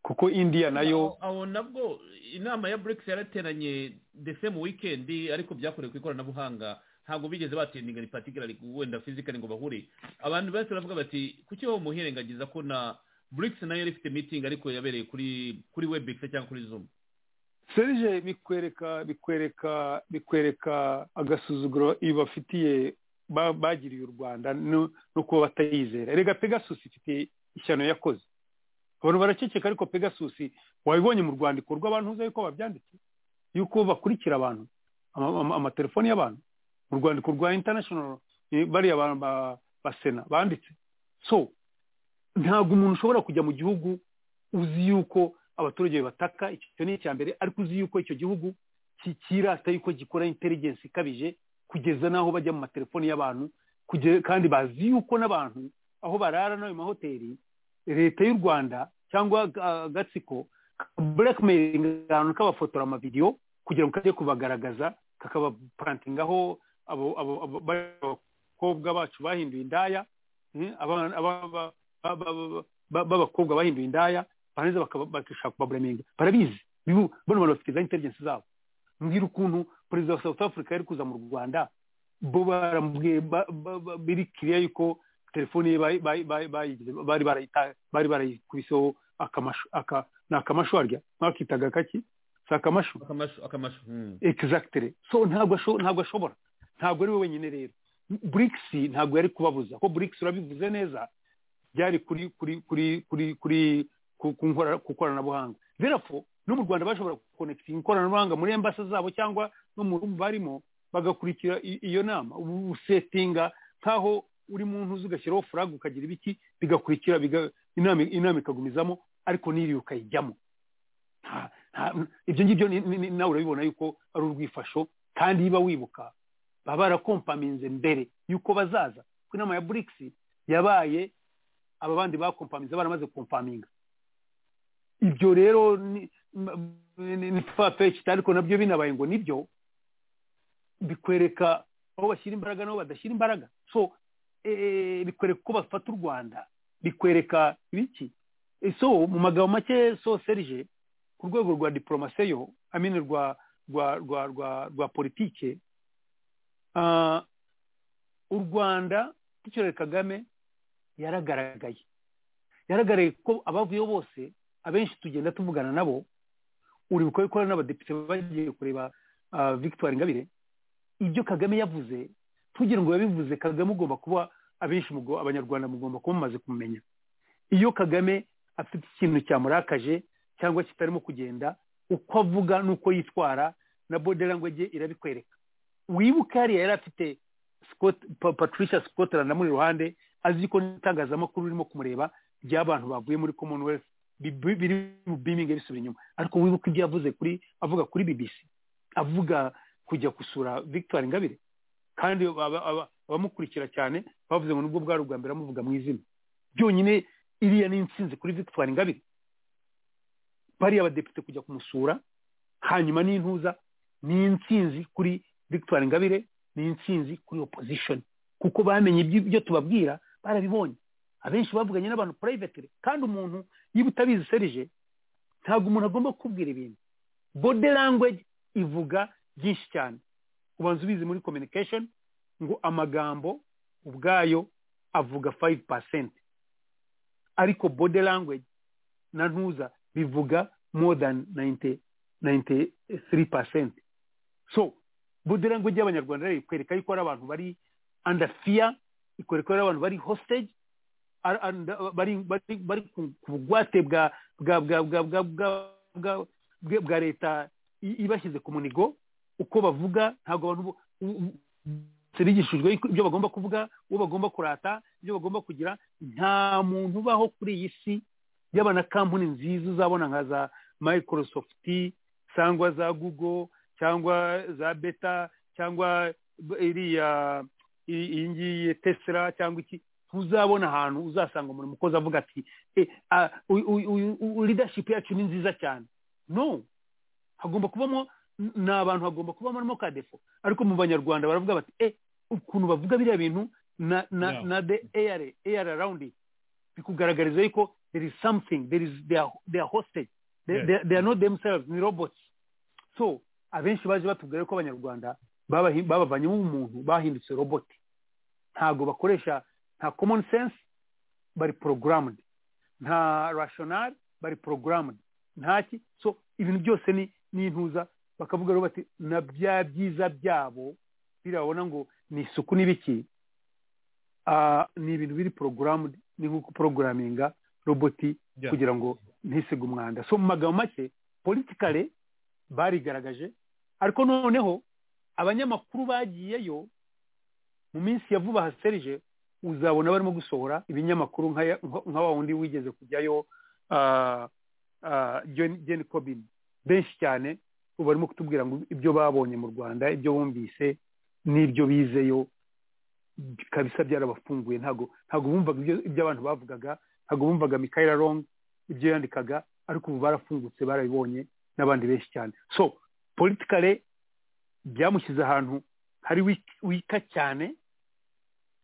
kuko india nayo aho- aho nabwo inama ya burikisi yarateranye ndetse mu wikendi ariko byakorewe ku ikoranabuhanga ntabwo bigeze batendinga ni patikarari wenda fizikari ngo bahure abantu benshi baravuga bati kuki wowe umuhirengagiza ko na burikisi nayo yari ifite mitingi ariko yabereye kuri kuri webekisi cyangwa kuri zumu serije bikwereka bikwereka bikwereka agasuzuguro ibafitiye ba- bagiriye u rwanda no no kuba batayizera rega pegasus ifite ishyano yakoze abantu baraceceka ariko pegasus wabibonye mu rwandiko rw'abantu uzi yuko babyanditse yuko bakurikira abantu ama- ama- amatelefoni y'abantu mu rwandiko rwa international eh, bariya ba- ba- ba sena banditse so ntabwo umuntu ushobora kujya mu gihugu uzi yuko abaturage bataka icyo ni icya mbere ariko uzi yuko icyo gihugu ki- kirata yuko gikora intelligence ikabije kugeza n'aho bajya mu matelefoni y'abantu kuge- kandi bazi yuko n'abantu aho barara n'ayo mahoteli leta y'u rwanda cyangwa ah, agatsiko blackmailing abantu kabafotora amavidewo kugira ngo kajye kubagaragaza kakabaparantingaho abo abo- abo- abakobwa bacu bahinduye indaya eh, abana- aba- ba- ba- ba- ba- ba- b'abakobwa bahinduye indaya barangiza bakaba- bakishaka kubaburaminga barabizi bibu- bano bantu bafite za intelligence zabo mbwira ukuntu perezida wa south africa yari kuza mu rwanda bo baramubwiye ba- ba- ba- biri kiriya yuko telefone ye bayi- bayi- bayi- bayigize- bari barayita- bari barayikubiseho akamashu aka ni akamashu warya mwakitaga kaki si akamashu akamashu akamashu hmm. exactly so ntabwo asho- ntabwo ashobora ntabwo ari we wenyine rero BRICS ntabwo yari kubabuza ko BRICS urabivuze neza byari kuri kuri kuri kuri kuri ku- ku nkora- ku koranabuhanga therefore no mu Rwanda bashobora gukonekitinga ikoranabuhanga muri embasa zabo cyangwa no mu rugo barimo bagakurikira i- iyo nama ubu usetinga nk'aho uri mu ntuzi ugashyiraho furag ukagira ibiki bigakurikira biga- inama inama ikagumizamo ariko n'iriya ukayijyamo nta- nta- ibyo ngibyo ni- ni- ni- nawe urabibona yuko ari urwifasho kandi niba wibuka baba barakompaminze mbere yuko bazaza kuko inama ya burikisi yabaye aba bandi bakompaminze baramaze kompaminga ibyo rero ni- ni ni farfetched ariko nabyo binabaye ngo nibyo bikwereka aho bashyira imbaraga n'aho badashyira imbaraga so eh, bikwereka uko bafata u rwanda bikwereka ibiki Eh, so mu magambo make so serije ku rwego rwa diporomaseyo amine rwa rwa rwa rwa rwa politike ah, u rwanda tukirere kagame yaragaragaye yaragaragaye ko abavuyeho bose abenshi tugenda tuvugana nabo uribuka yuko hari n'abadepite bagiye kureba ah, victoire ingabire ibyo kagame yavuze tugira ngo yabivuze kagame ugomba kuba abenshi mugo- abanyarwanda mugomba kuba mumaze kumumenya iyo kagame afite ikintu cyamurakaje cyangwa kitarimo kugenda uko avuga n'uko yitwara na body language ye irabikwereka wibuke hariya yari afite Scott, Pa- patricia scotland amuri iruhande azi ko n'itangazamakuru ririmo kumureba ry'abantu bavuye muri commonwealth bi- bi- biri biminge bisubira inyuma ariko wibuke ibyo yavuze kuri avuga kuri bbc avuga kujya gusura victoire ingabire kandi aba- aba- abamukurikira cyane bavuze ngo nubwo bwari ubwa mbere amuvuga mu izina byonyine iriya ni intsinzi kuri victoire ingabire bariya abadepite kujya kumusura hanyuma n'intuza ni intsinzi kuri victoire ingabire ni intsinzi kuri opposition kuko bamenye ibyo ibyo tubabwira barabibonye abenshi bavuganye n'abantu privately kandi umuntu niba utabizi serije ntabwo umuntu agomba kukubwira ibintu body language ivuga byinshi cyane ubanza ubizi muri communication ngo amagambo ubwayo avuga 5% ariko body language na ntuza bivuga more than 90, 90, three percent so bodi language y'abanyarwanda rero ikwereka yuko ari abantu bari under fear ikwereka ari abantu bari hostage ar- and- bari bari- bari ku ku bugwate bwa bwa bwa bwa bwa bwa- bwa bwe- bwa leta i- ibashyize ku munigo uko bavuga ntabwo abantu bo- u- u- bigishijwe yuko ibyo bagomba kuvuga uwo bagomba kurata ibyo bagomba kugira nta muntu ubaho kuri iyi si yaba na kampuni nziza uzabona nka za microsoft cyangwa za google cyangwa za beta cyangwa b- iriya i- iyi ngiyi tesla cyangwa iki ntuzabona ahantu uzasanga umuntu umukozi avuga ati "Eh, ah, uyu- uyu- uyu- uyu leadership yacu ni nziza cyane no hagomba kubamo n- ni abantu hagomba kubamo no kadefo ariko mu banyarwanda baravuga bati e ukuntu bavuga biriya bintu na na Yeah. na the air air around it bikugaragariza yuko there is something there is they are, they are hostage they, Yes. they, they are not themselves ni robots so abenshi baje batubwira ko abanyarwanda babahi- babavanyemo umuntu bahindutse robot ntago bakoresha nta common sense bari programmed nta rational bari programmed ntaki so ibintu byose ni n'intuza bakavuga rero bati na bya byiza byabo birabona ngo ni isuku n'ibiki Ah, ni ibintu biri programmed ni nko programminga roboti Yeah. kugira ngo ntisige umwanda so mu magambo make politikare barigaragaje ariko noneho abanyamakuru bagiyeyo mu minsi ya vuba haserije uzabona barimo gusohora ibinyamakuru nka ya- nka- nka wa wundi wigeze kujyayo ah, ah, John- Jane Corbin benshi cyane ubu barimo kutubwira ngo ibyo babonye mu rwanda ibyo bumvise n'ibyo bizeyo kabisa byarabafunguye ntago ntago bumvaga ibyo ibyo abantu bavugaga ntago bumvaga Michaela Long ibyo yandikaga ariko ubu barafungutse barabibonye n'abandi benshi cyane so politikare byamushyize ahantu hari wik- wika cyane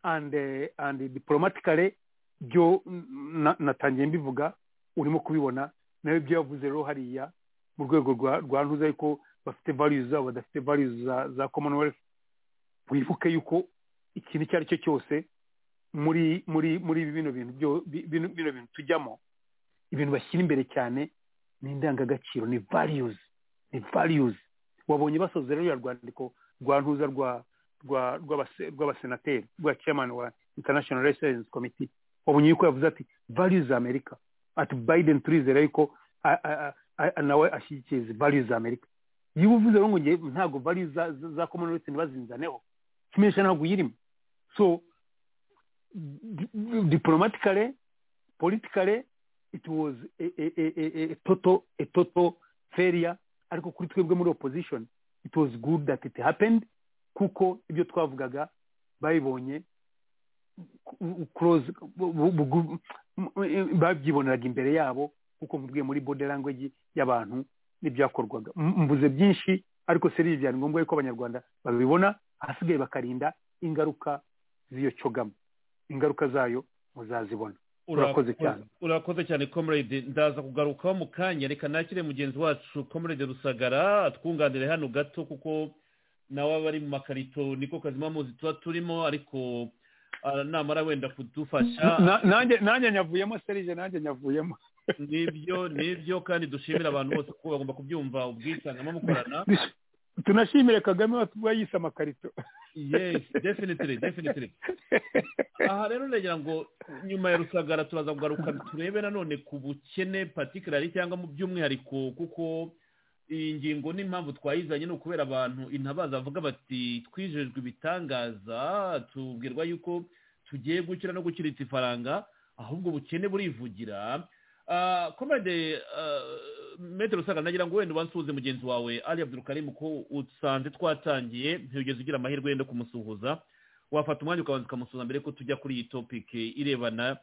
and eh, and diplomatically byo mm, na- natangiye mbivuga urimo kubibona nawe ibyo yavuze rero hariya mu rwego rwa rwa ntuza ariko bafite values zabo badafite values za za commonwealth wibuke yuko ikintu icyo ari cyo cyose muri muri muri bino bintu byo bi- bino bino bintu tujyamo ibintu bashyira imbere cyane ni indangagaciro ni values ni values wabonye basoza rero ya rwandiko rwa ntuza rwa rwa rw'abase- rw'abasenateri rwa chairman wa international relations committee wabonye yuko yavuze ati values za amerika ati biden turizera yuko a- a- a- a- nawe ashyigikiye izi values za amerika niba uvuze rero ngo nge ntabwo values za za- za commonwealth ntibazinzaneho kimenyesha ntabwo uyirimo so di- di- diplomatically politically it was a, a, a, a, a total a total failure ariko kuri twebwe muri opposition it was good that it happened kuko ibyo twavugaga babibonye ku- close bu- bu- bu- babyiboneraga imbere yabo kuko mvugiye muri body language y'abantu n'ibyakorwaga M- mvuze byinshi ariko serivisi byari ngombwa yuko abanyarwanda babibona ahasigaye bakarinda ingaruka z'iyo cyogamo ingaruka zayo muzazibona Urakoze cyane. urakoze cyane comrade ndaza kugarukaho mu kanya reka nakire mugenzi wacu comrade rusagara twunganire hano gato kuko nawe aba ari mu makarito niko kazima muzi tuba turimo ariko ah, namara wenda kudufasha Na- nanjye nanjye nyavuyemo serije nanjye nyavuyemo nibyo nibyo kandi dushimira abantu bose kuko bagomba kubyumva ubwisanzemo mukorana tunashimire kagame watuba yise amakarito yes definitely definitely aha rero ndagira ngo nyuma ya rusagara turaza kugaruka turebe nanone ku bukene patikarari cyangwa mu by'umwihariko kuko iyi ngingo n'impamvu twayizanye ni ukubera abantu intabaza bavuga bati twijejwe ibitangaza tubwirwa yuko tugiye gukira no gukiritsa ifaranga ahubwo ubukene burivugira Ah, komande ah, metero usanga nagira ngo wenda ubansuhuze mugenzi wawe ali abdurukarimu ko usanze twatangiye ntugeze ugira amahirwe yenda kumusuhuza wafata umwanya ukabanza ukamusuza mbere ko tujya kuri iyi topike irebana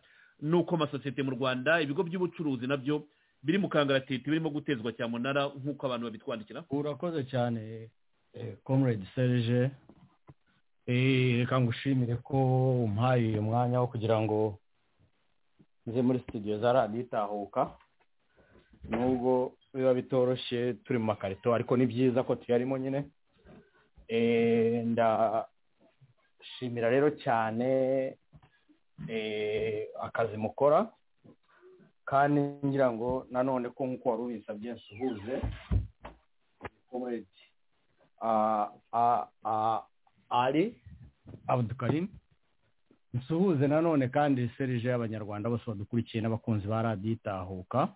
n'uko amasosiyete mu rwanda ibigo by'ubucuruzi nabyo biri mu kangaratete birimo gutezwa cyamunara nk'uko abantu babitwandikira urakoze cyane eh, comrade serge Eh, reka ngushimire ko umpaye uyu mwanya wo kugira ngo nze muri studio za radiyo itahuka nubwo biba bitoroshye turi mu makarito ariko ni byiza ko tuyarimo nyine Eh, ndashimira rero cyane eh, akazi mukora kandi ngira ngo nanone ko nk'uko wari ubisabye nsuhuze ko comrade ah, ah, ah, ari abdukarim nsuhuze nanone kandi serije y'abanyarwanda bose badukurikiye n'abakunzi ba radiyo itahuka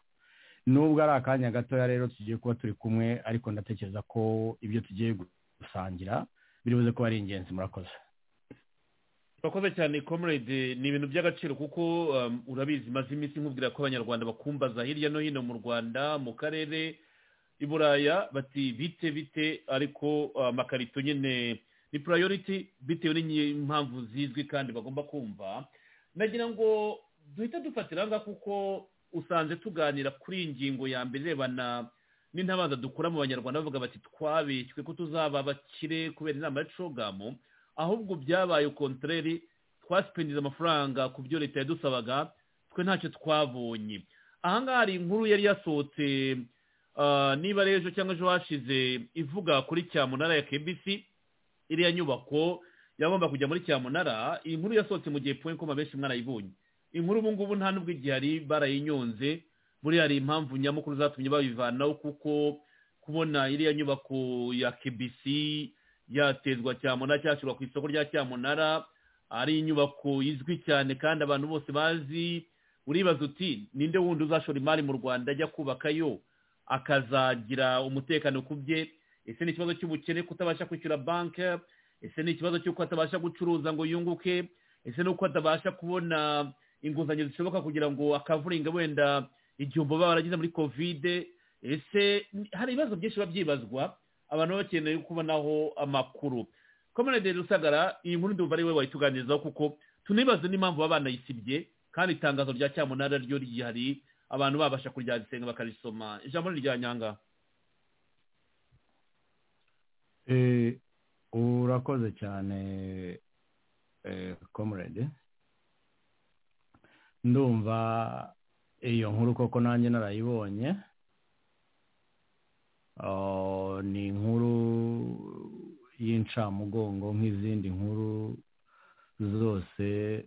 nubwo ari akanya gatoya rero tugiye kuba turi kumwe ariko ndatekereza ko ibyo tugiye gusangira biri buze kuba ari ingenzi murakoze urakoze cyane comrade ni ibintu by'agaciro kuko um, urabizi maze iminsi nkubwira ko abanyarwanda bakumbaza hirya no hino mu rwanda mu karere i buraya bati bite bite ariko uh, amakarito nyine ni priority bitewe n'impamvu zizwi kandi bagomba kumva nagira ngo duhita dufatira ngaha kuko usanze tuganira kuri iyi ngingo ya mbere irebana n'intabaza dukura mu banyarwanda bavuga bati twabeshywe ko tuzaba abakire kubera inama ya cogamu ahubwo byabaye kontreri twasipindiza amafaranga ku byo leta yadusabaga twe ntacyo twabonye ahangaha hari inkuru yari yasohotse ah, niba ari ejo cyangwa ejo hashize ivuga kuri cyamunara ya kbc iriya nyubako yagomba kujya muri cyamunara iyi nkuru yasohotse mu gihe point koma benshi mwarayibonye inkuru ubu ngubu nta n'ubwo igihari barayinyonze buriya hari impamvu nyamukuru zatumye babivanaho kuko kubona iriya nyubako ya kbc yatezwa cyamunara cyashyirwa ku isoko rya cyamunara ari inyubako izwi cyane kandi abantu bose bazi uribaza uti ninde wundi uzashora imari mu rwanda ajya kubakayo akazagira umutekano ku bye ese ni ikibazo cy'ubukene kutabasha kwishyura banki ese ni ikibazo cy'uko atabasha gucuruza ngo yunguke ese n'uko atabasha kubona inguzanyo zishoboka kugira ngo akavuringa wenda igihombo baba baragize muri kovide ese hari ibibazo byinshi biba byibazwa abantu baba bakeneye kubonaho amakuru komerede rusagara iyi nkuru ndumva ari we wayituganirizaho kuko tunibaze n'impamvu baba banayisibye kandi itangazo rya cyamunara ryo rihari abantu babasha kuryandisenga bakarisoma ijambo ni irya nyanga Eh, urakoze cyane comrade ndumva iyo nkuru koko nanjye narayibonye Ah, ni inkuru y'incamugongo nk'izindi nkuru zose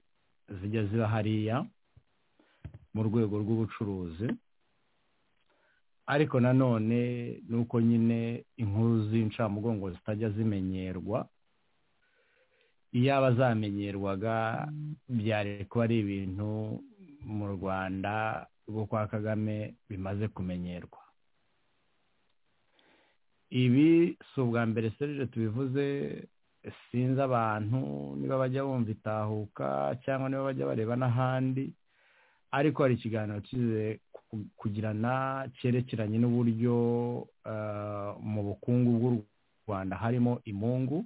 zijya ziba hariya mu rwego rw'ubucuruzi ariko nanone ni uko nyine inkuru z'incamugongo zitajya zimenyerwa iyaba zamenyerwaga byari kuba ari ibintu mu rwanda rwo kwa kagame bimaze kumenyerwa ibi si ubwa mbere serije tubivuze sinzi abantu niba bajya bumva itahuka cyangwa niba bajya bareba n'ahandi ariko hari ikiganiro kize ku- kugirana cyerekeranye n'uburyo ah, mu bukungu bw'u rwanda harimo imungu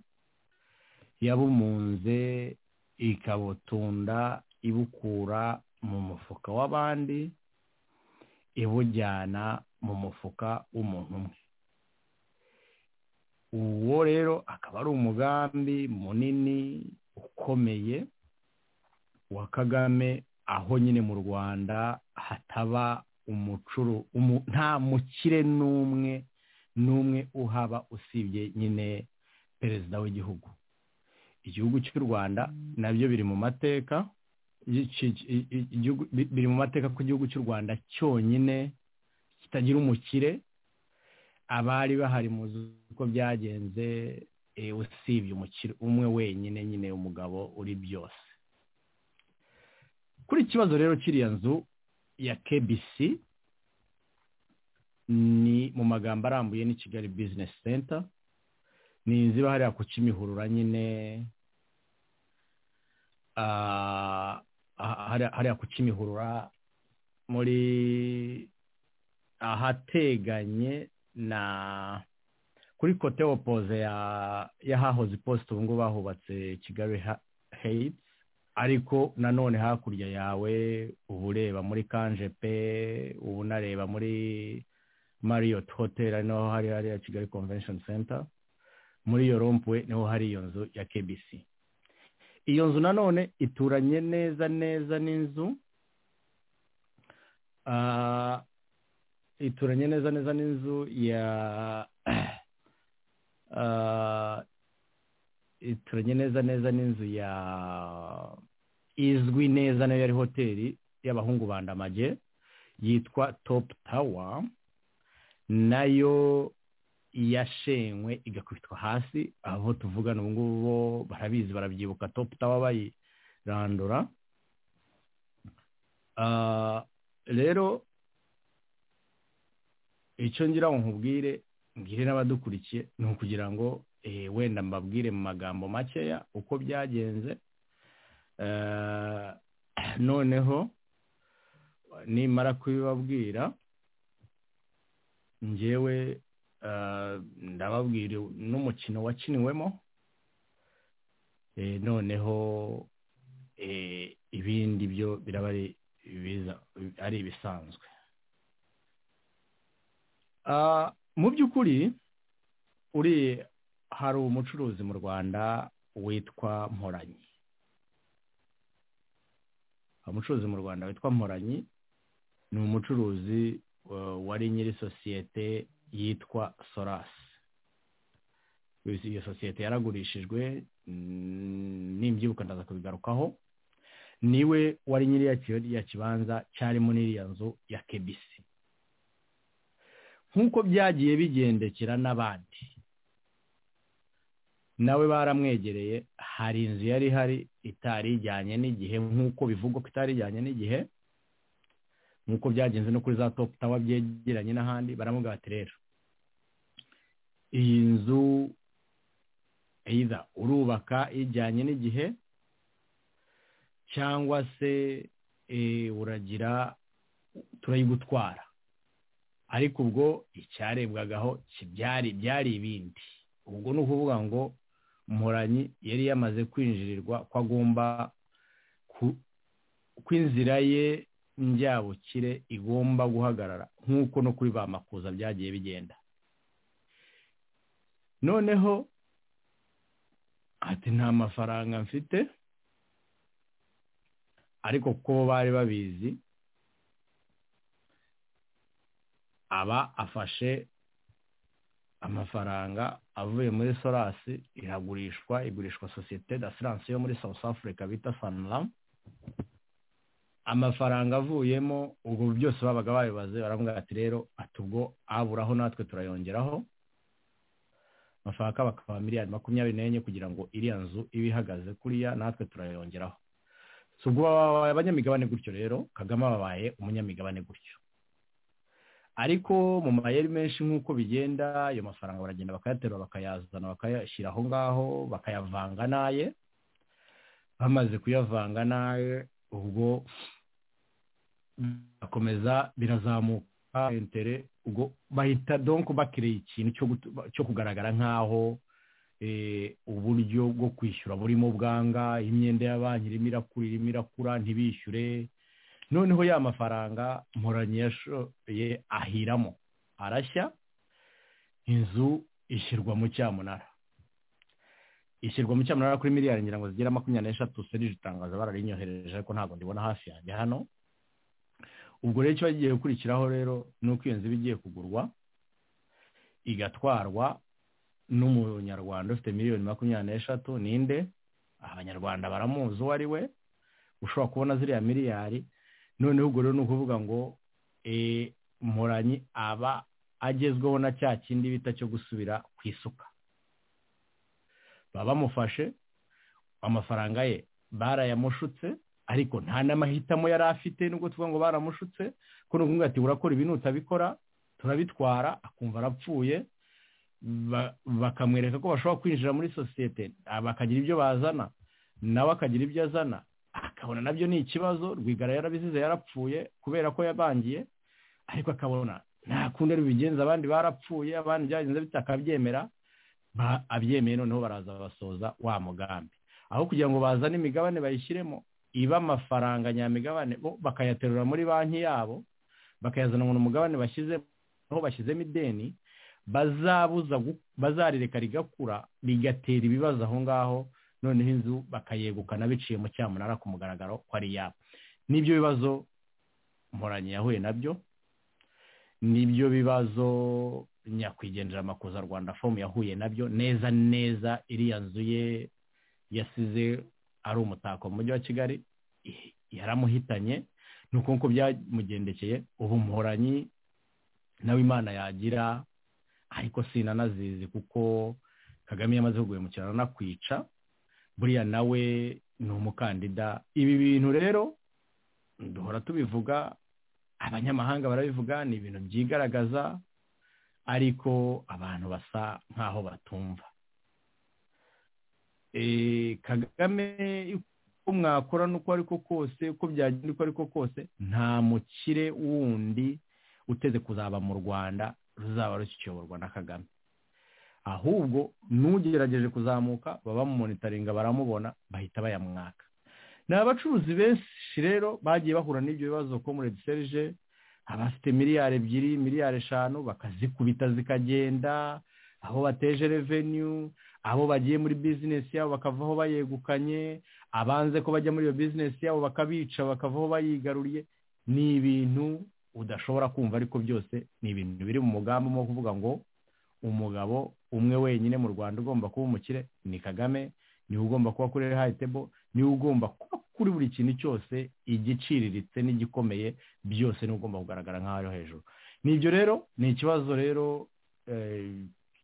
yabumunze ikabutunda ibukura mu mufuka w'abandi ibujyana mu mufuka w'umuntu umwe uwo rero akaba ari umugambi munini ukomeye wa kagame aho nyine mu rwanda hataba umucuru umu- nta mukire n'umwe n'umwe uhaba usibye nyine perezida w'igihugu igihugu cy'u rwanda nabyo biri mu mateka y'iki- i- i- igihugu- bi- biri mu mateka ko igihugu cy'u rwanda cyonyine kitagira umukire abari bahari mu uko byagenze eh, usibye umukire umwe wenyine nyine umugabo uri byose kuri iki kibazo rero kiriya nzu ya KBC ni mu magambo arambuye ni Kigali Business Center ni inzu iba hariya ku Kimihurura nyine ah, ah, hariya hariya ku Kimihurura muri ahateganye na kuri kote opoze ya y'ahahoze iposita ubu ngubu bahubatse kigali Ha- heights ariko nanone hakurya yawe uba ureba muri kanjepe uba unareba muri marriott hotel ari naho hari hariya kigali convention center muri iyo rompwe niho hari iyo nzu ya kbc iyo nzu nanone ituranye neza neza n'inzu ah, ituranye neza neza n'inzu ya Ah, ituranye neza neza n'inzu ya izwi neza nayo yari hoteli y'abahungu ba Ndamage yitwa Top Tower nayo yashenywe igakubitwa hasi abo tuvugana ubu ngubu bo barabizi barabyibuka topu tawa bayirandura Ah, rero icyo ngira ngo nkubwire mbwire n'abadukurikiye ni ukugira ngo eh, wenda mbabwire mu magambo makeya uko byagenze Eh, noneho nimara kubibabwira ngewe eh, ndababwira n'umukino wakiniwemo Eh, noneho eh, ibindi byo biraba ari ibiza- ari ibisanzwe Ah, mu by'ukuri uri hari umucuruzi mu rwanda witwa mporanyi umucuruzi mu rwanda witwa mporanyi ni umucuruzi eh, wari nyiri sosiyete yitwa sorasi iyo sosiyete yaragurishijwe mm, nimbyibuka ndaza kubigarukaho niwe wari nyiri ya ki- ya kibanza cyarimo n'iriya nzu ya kebisi nk'uko byagiye bigendekera n'abandi nawe baramwegereye hari inzu yari ihari itari ijyanye n'igihe nk'uko bivugwa ko itari ijyanye n'igihe nk'uko byagenze no kuri za topu tawa byegeranye n'ahandi baramubwira bati rero iyi nzu either urubaka ijyanye n'igihe cyangwa se eh, uragira turayigutwara ariko ubwo icyarebwagaho ki- byari byari ibindi ubwo ni ukuvuga ngo mporanyi yari yamaze kwinjirirwa ko agomba ku- ko inzira ye njyabukire igomba guhagarara nk'uko no kuri ba makuza byagiye bigenda noneho ati nta mafaranga mfite ariko kuko bo bari babizi aba afashe amafaranga avuye muri sorasi iragurishwa igurishwa sosiyete d'assurance yo muri south africa bita sanlam amafaranga avuyemo ubwo byose babaga babibaze baramubwira ati rero ati ubwo aburaho natwe turayongeraho amafaranga akaba akaba miliyari makumyabiri n'enye kugira ngo iriya nzu ibe ihagaze kuriya natwe turayongeraho si ubwo baba babaye abanyamigabane gutyo rero kagame babaye umunyamigabane gutyo ariko mu mayeri menshi nk'uko bigenda ayo mafaranga baragenda bakayaterura bakayazana bakayashyira aho ngaho bakayavanga n'aye bamaze kuyavanga n'aye ubwo birakomeza birazamuka intere ubwo bahita donko bakiriye ikintu cyo gutu- cyo kugaragara nk'aho eh, uburyo bwo kwishyura burimo bwanga imyenda ya banki irimo irakura irimo irakura ntibishyure noneho ya mafaranga mporanyi yashoye ahiramo arashya inzu ishyirwa mu cyamunara ishyirwa mu cyamunara kuri miliyari ngira ngo zigera makumyabiri n'eshatu serije itangaza bararinyohereje ariko ntabwo ndibona hafi yanjye hano ubwo rero kiba kigiye gukurikiraho rero ni uko iyo nzu iba igiye kugurwa igatwarwa n'umunyarwanda ufite miliyoni makumyabiri n'eshatu ninde abanyarwanda baramuzi uwo ari we ushobora kubona ziriya miliyari noneho ubwo rero ni ukuvuga ngo eh, mporanyi aba agezweho na cya kindi bita cyo gusubira ku isuka baba bamufashe amafaranga ye barayamushutse ariko nta n'amahitamo yari afite nubwo tuvuga ngo baramushutse ko ni ukuvuga ati urakora ibi nutabikora turabitwara akumva arapfuye ba- bakamwereka ko bashobora kwinjira muri sosiyete ah, bakagira ibyo bazana nawe akagira ibyo azana akabona nabyo ni ikibazo rwigara yarabizize yarapfuye kubera ko yabangiye ariko akabona nta kundi ari bigenza abandi barapfuye abandi byagenze bitakabyemera ba- abyemeye noneho baraza basoza wa mugambi aho kugira ngo bazane imigabane bayishyiremo iba amafaranga nyamigabane bo bakayaterura muri banki yabo bakayazana ngo ni umugabane bashyizemo aho bashyizemo ideni bazabuza gu- bazarireka rigakura rigatera ibibazo aho ngaho noneho inzu bakayegukana biciye mu cyamunara ku mugaragaro ko ari yabo n'ibyo bibazo mporanyi yahuye nabyo n'ibyo bibazo nyakwigendera amakuza rwanda fomu yahuye nabyo neza neza iriya nzu ye yasize ari umutako mu mujyi wa kigali i- yaramuhitanye ni uko nguko byamugendekeye ubu mporanyi nawe imana yagira ariko sinanazizi kuko kagame yamaze kuguremukira aranakwica buriya nawe ni umukandida ibi bintu rero duhora tubivuga abanyamahanga barabivuga ni ibintu byigaragaza ariko abantu basa nk'aho batumva Eh, kagame uko mwakora n'uko ariko kose uko byagenda uko ariko kose nta mukire wundi uteze kuzaba mu rwanda ruzaba rukiyoborwa na kagame ahubwo n'ugerageje kuzamuka baba mu monitoringa baramubona bahita bayamwaka ni abacuruzi benshi rero bagiye bahura n'ibyo bibazo comrade serge abafite miliyari ebyiri miliyari eshanu bakazikubita zikagenda aho bateje revenu abo bagiye muri bizinesi yabo bakavaho bayegukanye abanze ko bajya muri iyo bizinesi yabo bakabica bakavaho bayigaruriye ni ibintu udashobora kumva ariko byose ni ibintu biri mu mugambi wo kuvuga ngo umugabo umwe wenyine mu rwanda ugomba kuba umukire ni kagame niwe ugomba kuba kuri rehayi tebo niwe ugomba kuba kuri buri kintu cyose igiciriritse n'igikomeye byose niwe ugomba kugaragara nk'aho ari hejuru ni ibyo rero ni ikibazo rero eh,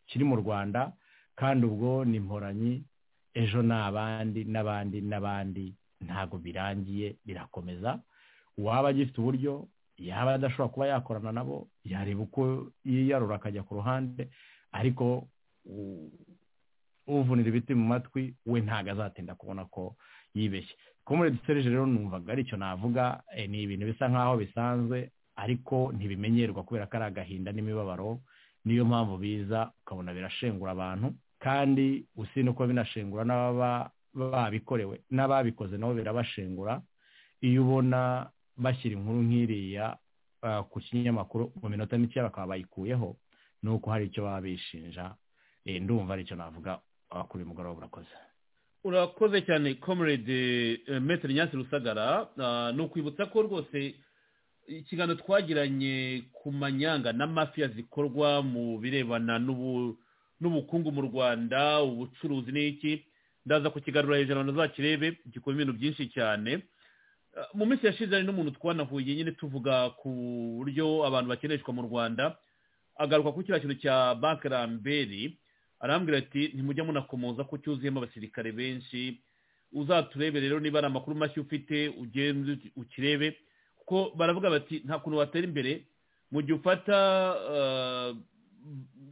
kiri mu rwanda kandi ubwo ni mporanyi ejo ni abandi n'abandi n'abandi ntabwo birangiye birakomeza uwaba agifite uburyo yaba adashobora kuba yakorana nabo yareba uko yiyarura akajya ku ruhande ariko u- uvunira ibiti mu matwi we ntabwo azatinda kubona ko yibeshye komuredi serije rero numvaga aricyo navuga eh, ni ibintu bisa nk'aho bisanzwe ariko ntibimenyerwa kubera ko ari agahinda n'imibabaro niyo mpamvu biza ukabona birashengura abantu kandi usibye ko binashengura n'ababa babikorewe n'ababikoze nabo birabashengura iyo ubona bashyira inkuru nk'iriya ah, ku kinyamakuru mu minota mikeya bakaba bayikuyeho ni uko hari icyo baba bishinja Eh, ndumva aricyo navuga ah, kuri uyu mugoroba urakoze urakoze cyane comrade eh, Maître nyasi rusagara Ah, ni ukwibutsa ko rwose ikiganiro twagiranye ku manyanga n'amafiya zikorwa mu birebana n'ubu- n'ubukungu mu rwanda ubucuruzi n'iki ndaza kukigarura hejuru abantu zakirebe gikora ibintu byinshi cyane Ah, mu minsi yashize hari n'umuntu twanahuye nyine tuvuga ku buryo abantu bakeneshwa mu rwanda agaruka kuri kiriya kintu cya banki ramberi arambwira ati ntimujya munakomoza ko cyuzuyemo abasirikare benshi uzaturebe rero niba ari amakuru mashya ufite ugende ukirebe kuko baravuga bati nta kuntu watera imbere mu gihe ufata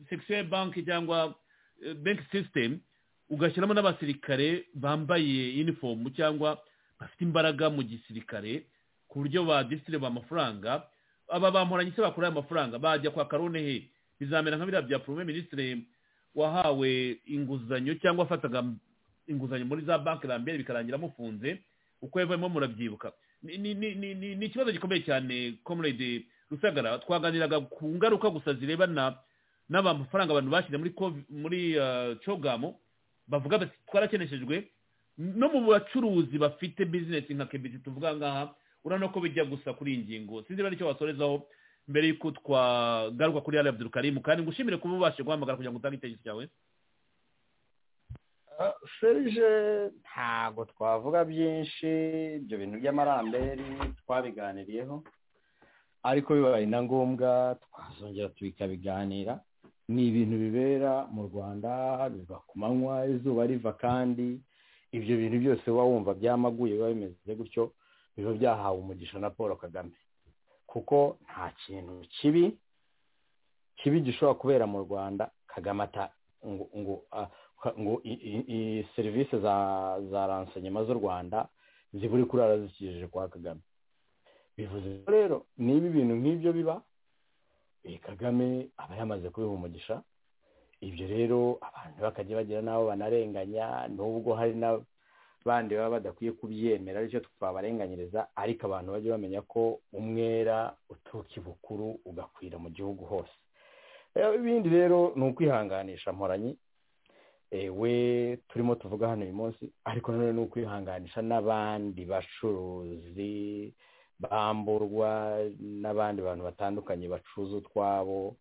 sekisiyo ya banki cyangwa banki sisitemu ugashyiramo n'abasirikare bambaye inifomu cyangwa bafite imbaraga mu gisirikare ku buryo badisitiriba amafaranga aba bamporanye se bakora aya mafaranga bajya kwa karone he bizamera nka biriya bya porome minisitiri wahawe inguzanyo cyangwa afataga inguzanyo muri za banki rambere bikarangira amufunze uko yavamo murabyibuka Ni- ni- ni- ni ni- ni ikibazo gikomeye cyane comrade rusagara twaganiraga ku ngaruka gusa zirebana n'amafaranga abantu bashyize muri Cov- muri ah, cogamo bavuga bati twarakeneshejwe no mu bacuruzi bafite bizinesi nka kebisi tuvuga ngaha urabona ko bijya gusa kuri iyi ngingo sinzi niba ari icyo wasorezaho mbere y'uko twagaruka kuri hariya abdurukarimu kandi ngushimire kuba ubashe guhamagara kugira ngo utange icyerekezo cyawe serije ntabwo twavuga byinshi ibyo bintu by'amaramberi twabiganiriyeho ariko bibaye na ngombwa twazongera tukabiganira ni ibintu bibera mu rwanda biba ku manywa izuba riva kandi ibyo bintu byose uba wumva byamaguye biba bimeze gutyo biba byahawe umugisha na paul kagame kuko nta kintu kibi kibi gishobora kubera mu rwanda kagame ata ngo ngo a- ka- ngo i- i- i- serivisi za za ransanyema z'u rwanda ziburi kurara zikijije kwa kagame bivuze ko rero niba ibintu nk'ibyo biba eh, kagame aba yamaze kubiha umugisha ibyo rero abantu bakajya bagira n'abo banarenganya n'ubwo hari n'abandi baba badakwiye kubyemera aricyo twabarenganyiriza ariko abantu bajye bamenya ko umwera uturuka i bukuru ugakwira mu gihugu hose Eh, ibindi rero ni ukwihanganisha mporanyi Eh, we turimo tuvuga hano uyu munsi ariko nanone ni ukwihanganisha n'abandi bacuruzi bamburwa n'abandi bantu batandukanye bacuruza utwabo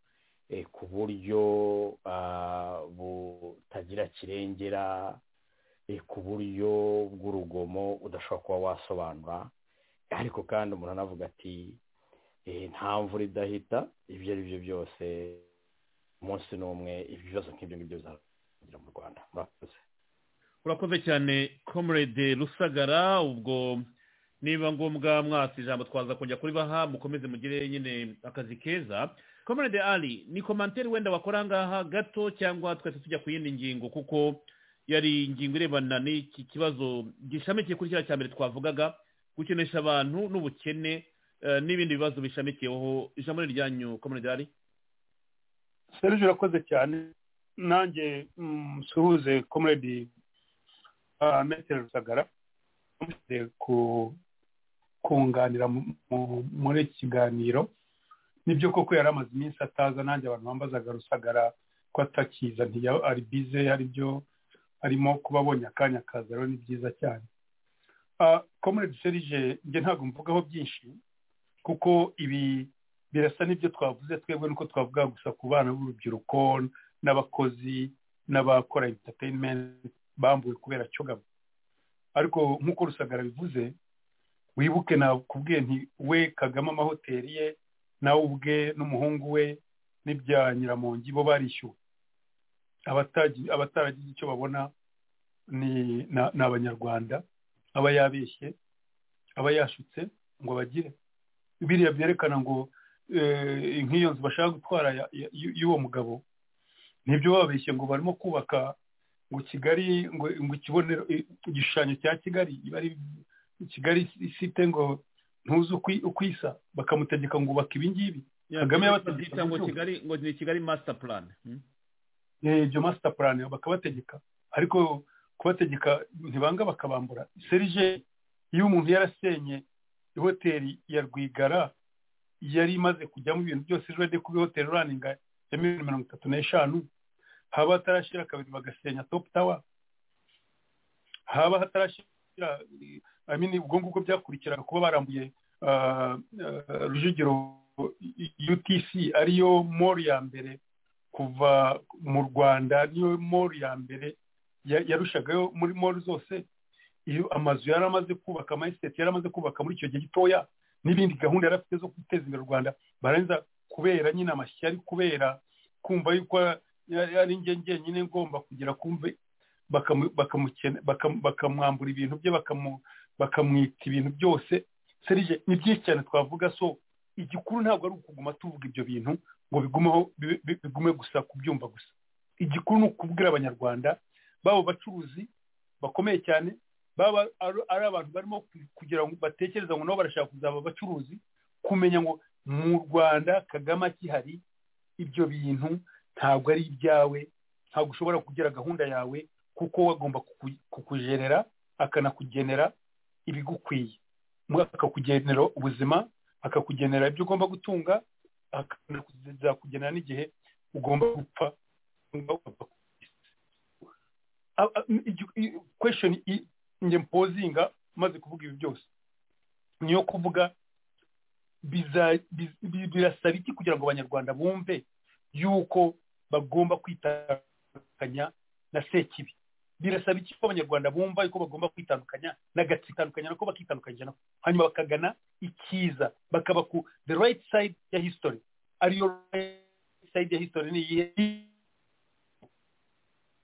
eh, ku buryo ah, butagira kirengera eh, ku buryo bw'urugomo udashobora kuba wasobanura ariko kandi umuntu anavuga ati eh, nta mvura idahita ibyo ari byo byose umunsi n'umwe ibibazo nk'ibyo ngibyo bizagira mu rwanda murakoze urakoze cyane comrade rusagara ubwo niba ngombwa mwasi ijambo twaza kujya kuribaha mukomeze mugire nyine akazi keza comrade ali ni komanteri wenda wakora ngaha gato cyangwa twese tujya ku yindi ngingo kuko yari ingingo irebana n'iki kibazo gishamikiye kuri kiriya cya mbere twavugaga gukenesha abantu n'ubukene eh, n'ibindi bibazo bishamikiyeho ijambo ni ryanyu comrade ali serije urakoze cyane nanjye mm, suhuze komedi metero rusagara amushyire ku kunganira mu- mu- muri iki kiganiro nibyo koko yari amaze iminsi ataza nanjye abantu bambazaga rusagara ko atakiza ntiya ari bize hari byo arimo kuba abonye akanya akaza rero ni byiza cyane komedi serije njye ntabwo mvugaho byinshi kuko ibi birasa n'ibyo twavuze twebwe nuko twavuga gusa ku bana b'urubyiruko n'abakozi n'abakora entertainment bambuwe kubera cyogamo ariko nk'uko rusagara bivuze wibuke nakubwiye nti we kagame amahoteli ye nawe ubwe n'umuhungu we n'ibya nyiramongi bo barishyuwe Abataji- abataragize icyo babona ni na- ni abanyarwanda aba yabeshye aba yashutse ngo bagire biriya byerekana ngo eh, nk'iyo nzu bashaka gutwara ya- ya- y'u- y'uwo mugabo nibyo babeshye ngo barimo kubaka ngo kigali ngo ngo ikibonero i- igishushanyo cya kigali iba ari kigali isite ngo ntuzi ukwi- ukwisa bakamutegeka ngo ubaka ibi ngibi Kagame yabategetse Bita ngo uburyo. kigali ngo ni kigali master plan Hmm? Eh, ibyo master plan bakabategeka ariko kubategeka ntibanga bakabambura serije iyo umuntu yarasenye ihoteli ya rwigara yari imaze kujyamo ibintu byose ejo yajya kuba ihoteli raninga ya miliyoni mirongo itatu n'eshanu haba hatarashyira kabiri bagasenya top tower haba hatarashyira eh, I mean, ubwo ngubwo byakurikiraga kuba barambuye ah, ah, rujugiro utc ariyo mall ya mbere kuva mu rwanda niyo mori ya mbere ya- yarushagayo muri mori zose iyo amazu yari amaze kubaka amayisiteti yari amaze kubaka muri icyo gihe gitoya n'ibindi gahunda yari afite zo guteza imbere u rwanda barangiza kubera nyine amashyari kubera kumva yuko yari ari njye njyenyine ngomba kugira kumve bakamu- bakamukene- bakam- bakamwambura ibintu bye bakamu- bakamwita ibintu byose serije ni byinshi cyane twavuga so igikuru ntabwo ari ukuguma tuvuga ibyo bintu ngo bigumeho bi- bi- bigume gusa kubyumva gusa igikuru ni ukubwira abanyarwanda baba abacuruzi bakomeye cyane baba ari- ari abantu barimo ku- kugira ngo batekereza ngo nabo barashaka kuzaba abacuruzi kumenya ngo mu rwanda kagame akihari ibyo bintu ntabwo ari ibyawe ntabwo ushobora kugira gahunda yawe kuko we agomba kuku- kukujerera akanakugenera ibigukwiye Mu- akakugenera ubuzima akakugenera ibyo ugomba gutunga akakugenera n'igihe ugomba gupfa ugomba gupfa ku isi. A- a- igi- i- question i- njye mpozinga maze kuvuga ibi byose niyo kuvuga biza- bi- bi- birasaba iki kugira ngo abanyarwanda bumve yuko bagomba kwitandukanya na sekibi birasaba iki ko abanyarwanda bumva yuko bagomba kwitandukanya n'agatsitandukanya nako bakitandukanyije nako hanyuma bakagana ikiza bakaba ku the right side ya history ariyo right side ya history ni iyihe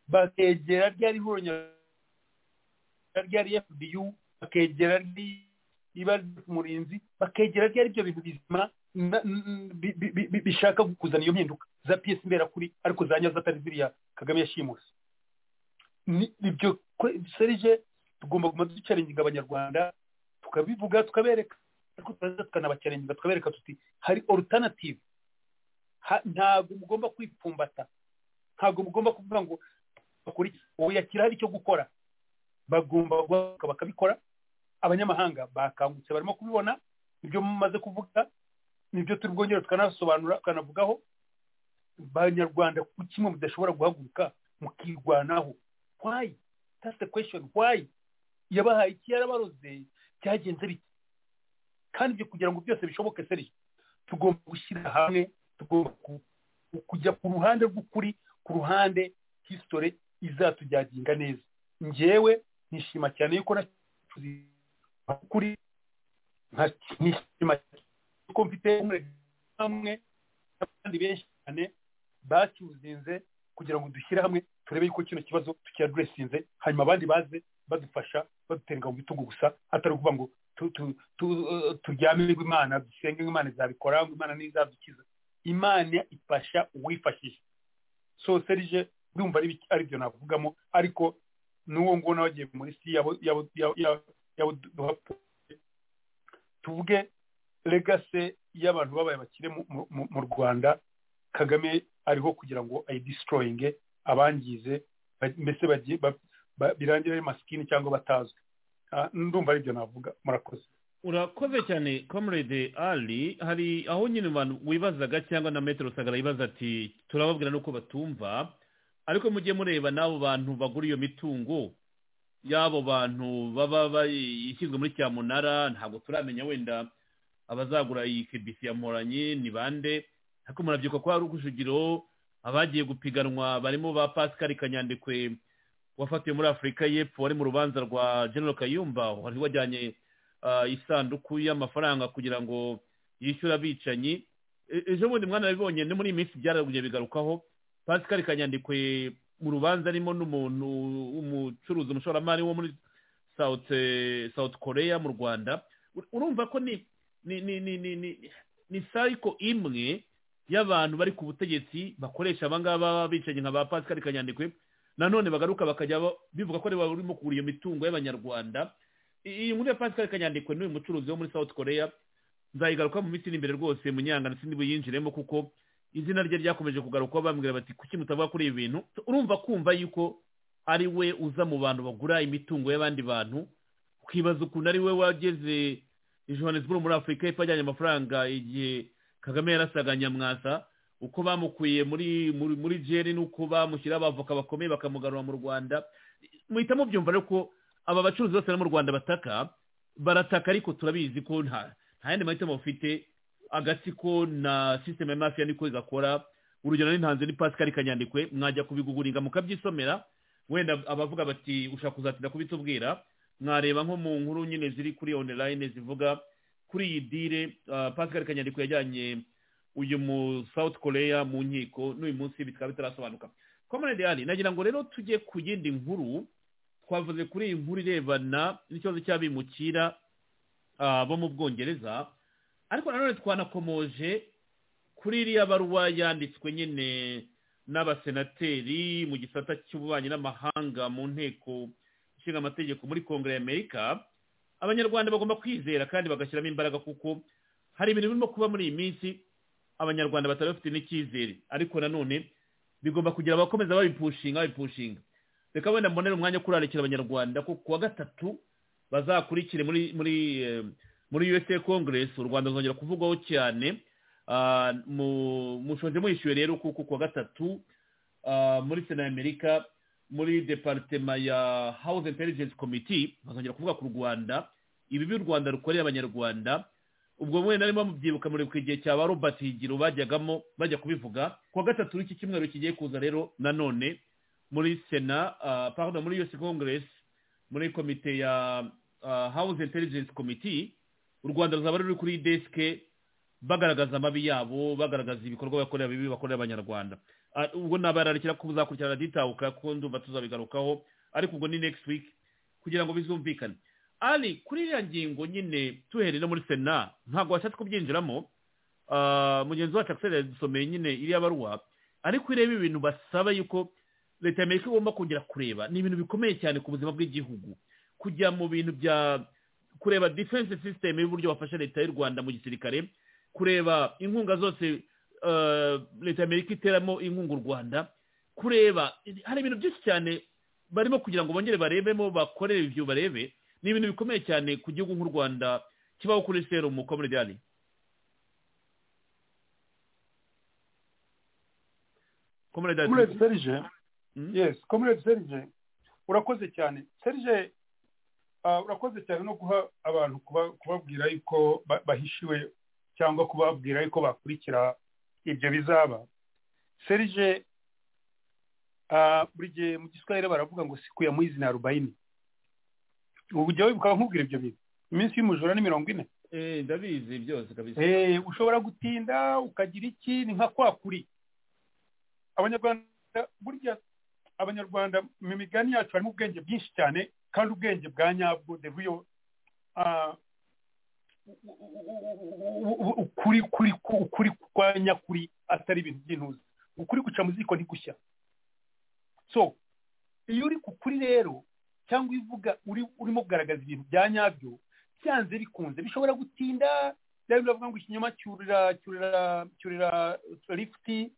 bakegera ryari ihuriro nyarwanda ryari fbu bakegera ry- iba ry- umurinzi bakegera ryari ibyo bintu bizima na- n- bi- bi- bi- bi- bishaka kuzana iyo mpinduka za piyesi mberakuri ariko za nyazo atari ziriya kagame yashimuse ni ibyo kwe- serije tugomba kuguma ducaringa abanyarwanda tukabivuga tukabereka ariko turaza tukanabacaringa tukabereka tuti hari alternative Ha- ntabwo mugomba kwipfumbata ntabwo mugomba kuvuga ngo bakora iki ubu yakira hari icyo gukora bagomba guhaguruka bakabikora abanyamahanga bakangutse barimo kubibona ibyo mumaze kuvuga nibyo turi bwongera tukanasobanura tukanavugaho abanyarwanda ku kimwe mudashobora guhaguruka mukirwanaho why that's the question why yabahaye iki yarabaroze byagenze bite kandi ibyo kugira ngo byose bishoboke serije tugomba gushyira hamwe tugomba ku- ku- kujya ku ruhande rw'ukuri ku ruhande hisitore izatujyaginga neza ngewe nishima cyane yuko nacuze ukuri nka- nishima cyane yuko mfite umwe hamwe n'abandi benshi cyane bacyuzinze kugira ngo dushyire hamwe turebe yuko kino kibazo tukiyaduresinze hanyuma abandi baze badufasha baduterega mu bitugu gusa atari ukuvuga ngo tu- tu- tu- eh, turyame ngo imana dusenge ngo imana izabikora ngo imana ntizadukiza imana ifasha uwifashisha so serije ndumva ari biki- ari byo navugamo ariko n'uwo nguwo nawe agiye muri si yabo yabo yabo- yabo- yabo duha- tuvuge legase y'abantu babaye abakire mu- mu- mu- mu rwanda kagame ariho kugira ngo ayidisitoroyinge abangize ba- mbese bagiye ba- ba- birangire ari masikini cyangwa batazwi Ah, ndumva aribyo navuga murakoze urakoze cyane comrade ali hari aho nyine abantu wibazaga cyangwa na metero sagara yibaza ati turababwira nuko batumva ariko mujye mureba n'abo bantu bagura iyo mitungo y'abo bantu baba bayishyizwe muri cyamunara ntabwo turamenya wenda abazagura iyi kibisi ya mporanyi ni bande ariko murabyuka ko hari ukujugiro abagiye gupiganwa barimo ba pascal kanyandekwe wafatiwe muri afurika y'epfo wari mu rubanza rwa general kayumba wari wajyanye ah, isanduku y'amafaranga kugira ngo yishyure abicanyi E- ejo bundi mwanabibonye no muri iyi minsi byaraguye bigarukaho pascal kanyandikwe mu rubanza arimo n'umuntu umucuruzi umushoramari wo muri south eh, south korea mu rwanda Ur- urumva ko ni ni ni ni ni ni ni cycle imwe y'abantu bari ku butegetsi bakoresha abangaba bicanyi nka ba pascal kanyandikwe nanone bagaruka bakajya ba- bivuga ko ari bo barimo kugura iyo mitungo y'abanyarwanda iyi nkuru ya pascal kanyandikwe n'uyu mucuruzi wo muri south korea nzayigaruka mu minsi iri imbere rwose munyanga ndetse ntibuyinjiremo kuko izina rye ryakomeje kugarukwa bambwira bati kuki mutavuga kuri ibi bintu urumva kumva yuko ari we uza mu bantu bagura imitungo y'abandi bantu ukibaza ukuntu ari we wageze johannesburg muri afurika y'epfo ajyanye amafaranga igihe kagame yarasaga nyamwasa uko bamukwiye muri muri muri jeri n'uko bamushyiraho abavoka bakomeye bakamugarura mu rwanda muhita mubyumva rero ko aba bacuruzi bose bari mu rwanda bataka barataka ariko turabizi ko nta nta yandi mahitamo bafite agatsiko na sisiteme ya mafiya niko igakora urugero ni ntanze ni pascal kanyandikwe mwajya kubiguguringa mukabyisomera wenda abavuga bati ushaka kuzatinda kubitubwira mwareba nko mu nkuru nyine ziri kuri online zivuga kuri iyi dile ah, pascal kanyandikwe yajyanye uyu mu south korea mu nkiko n'uyu munsi bikaba bitarasobanuka comrade ali nagira ngo rero tujye ku yindi nkuru twavuze kuri iyi nkuru irebana n'ikibazo cy'abimukira ah, bo mu bwongereza ariko nanone twanakomoje kuri iriya baruwa yanditswe nyine n'abasenateri mu gisata cy'ububanyi n'amahanga mu nteko ishinga amategeko muri kongere ya amerika abanyarwanda bagomba kwizera kandi bagashyiramo imbaraga kuko hari ibintu birimo kuba muri iyi minsi abanyarwanda batari bafite n'icyizere ariko nanone bigomba kugira abakomeza babipushinga babipushinga reka wenda mbonere umwanya wo kurarikira abanyarwanda ko kuwa gatatu bazakurikire muri muri eh, muri USA Congress u Rwanda ruzongera kuvugwaho cyane Ah, mu- mushoje muyishyuwe rero kuko kuwa gatatu ah, muri sena ya amerika muri departema ya house intelligence committee bazongera kuvuga ku rwanda ibibi u rwanda rukorera abanyarwanda ubwo mwene narimo mubyibuka muri ku gihe cya ba robert higiro bajyagamo bajya kubivuga kuwa gatatu w'iki cyumweru kigiye kuza rero nanone muri sena ah, pardon muri us congress muri komite ya ah, house intelligence committee u rwanda ruzaba ruri kuri deske bagaragaza amabi yabo bagaragaza ibikorwa bakorera bibi bakorera abanyarwanda Ah, ubwo nabararikira ko buzakurikirana ditahuka kuko ndumva tuzabigarukaho ariko ubwo ni next week kugira ngo bizumvikane ali kuri iriya ngingo nyine tuhereye no muri sena ntabwo washatse kubyinjiramo Ah, mugenzi wacu akiseri yadusomeye nyine iriya baruwa ariko ireba ibintu basaba yuko leta ya amerika igomba kongera kureba ni ibintu bikomeye cyane ku buzima bw'igihugu kujya mu bintu bya kureba defense system y'uburyo bafasha leta y'u rwanda mu gisirikare kureba inkunga zose eh, leta ya amerika iteramo inkunga u rwanda kureba hari ibintu byinshi cyane barimo kugira ngo bongere barebemo bakorere ibyo barebe ni ibintu bikomeye cyane ku gihugu nk'u rwanda kibaho kuri serumu komerediyani comrade serije Mm. yes comrade serije urakoze cyane serije ah, urakoze cyane no guha abantu kuba- kubabwira yuko ba- bahishiwe cyangwa kubabwira yuko bakurikira ibyo bizaba serije ah, buri gihe mu giswahili baravuga ngo siku ya mwizi ni arobayini ujya wibuka nkubwira ibyo bintu iminsi y'umujura ni mirongo ine ndabizi byose kabisa Eh, ushobora gutinda ukagira iki ni nka kwa kuri abanyarwanda burya abanyarwanda mu migani yacu harimo ubwenge bwinshi cyane kandi ubwenge bwa nyabwo the real ah, u- u- u- u- u- ukuri kuri ukuri kwa nyakuri atari ibintu by'intuzi ukuri guca mu ziko ntigushya so iyo uri ku kuri rero cyangwa ivuga uri urimo kugaragaza ibintu bya nyabyo byanze bikunze bishobora gutinda rero biravuga ngo ikinyoma cyurira cyurira cyurira lifuti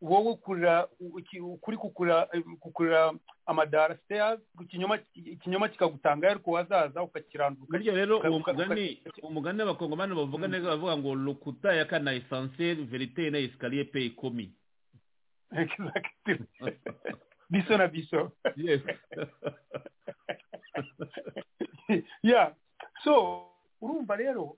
wowe ukurira uki- ukuri kukurira kukurira amadara stairs ikinyoma ikinyoma kikagutanga ariko wazaza ukakiranduka burya rero uwo uka- uka- mugani umugani abakongomani bavuga neza bavuga ngo lokuta yakana esanseri verite na esikariye pe ikomi Exactly. biso na biso yes yeah so urumva rero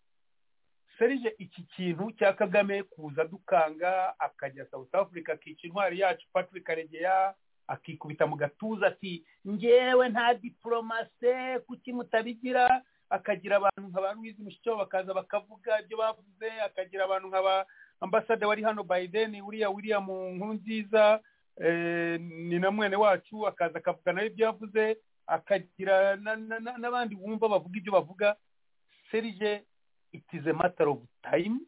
serije iki kintu cya kagame kuza dukanga akajya south africa akica intwari yacu patrick karegeya akikubita mu gatuza ati ngewe nta diporomase kuki mutabigira akagira abantu nka ba Louise Mushikiwabo bakaza bakavuga ibyo bavuze akagira abantu nka ba ambasade wari hano Biden uriya William Nkurunziza eh, ni na mwene wacu akaza akavuga nawe ibyo yavuze akagira na- na- na- n'abandi wumva bavuga ibyo bavuga serije it is a matter of time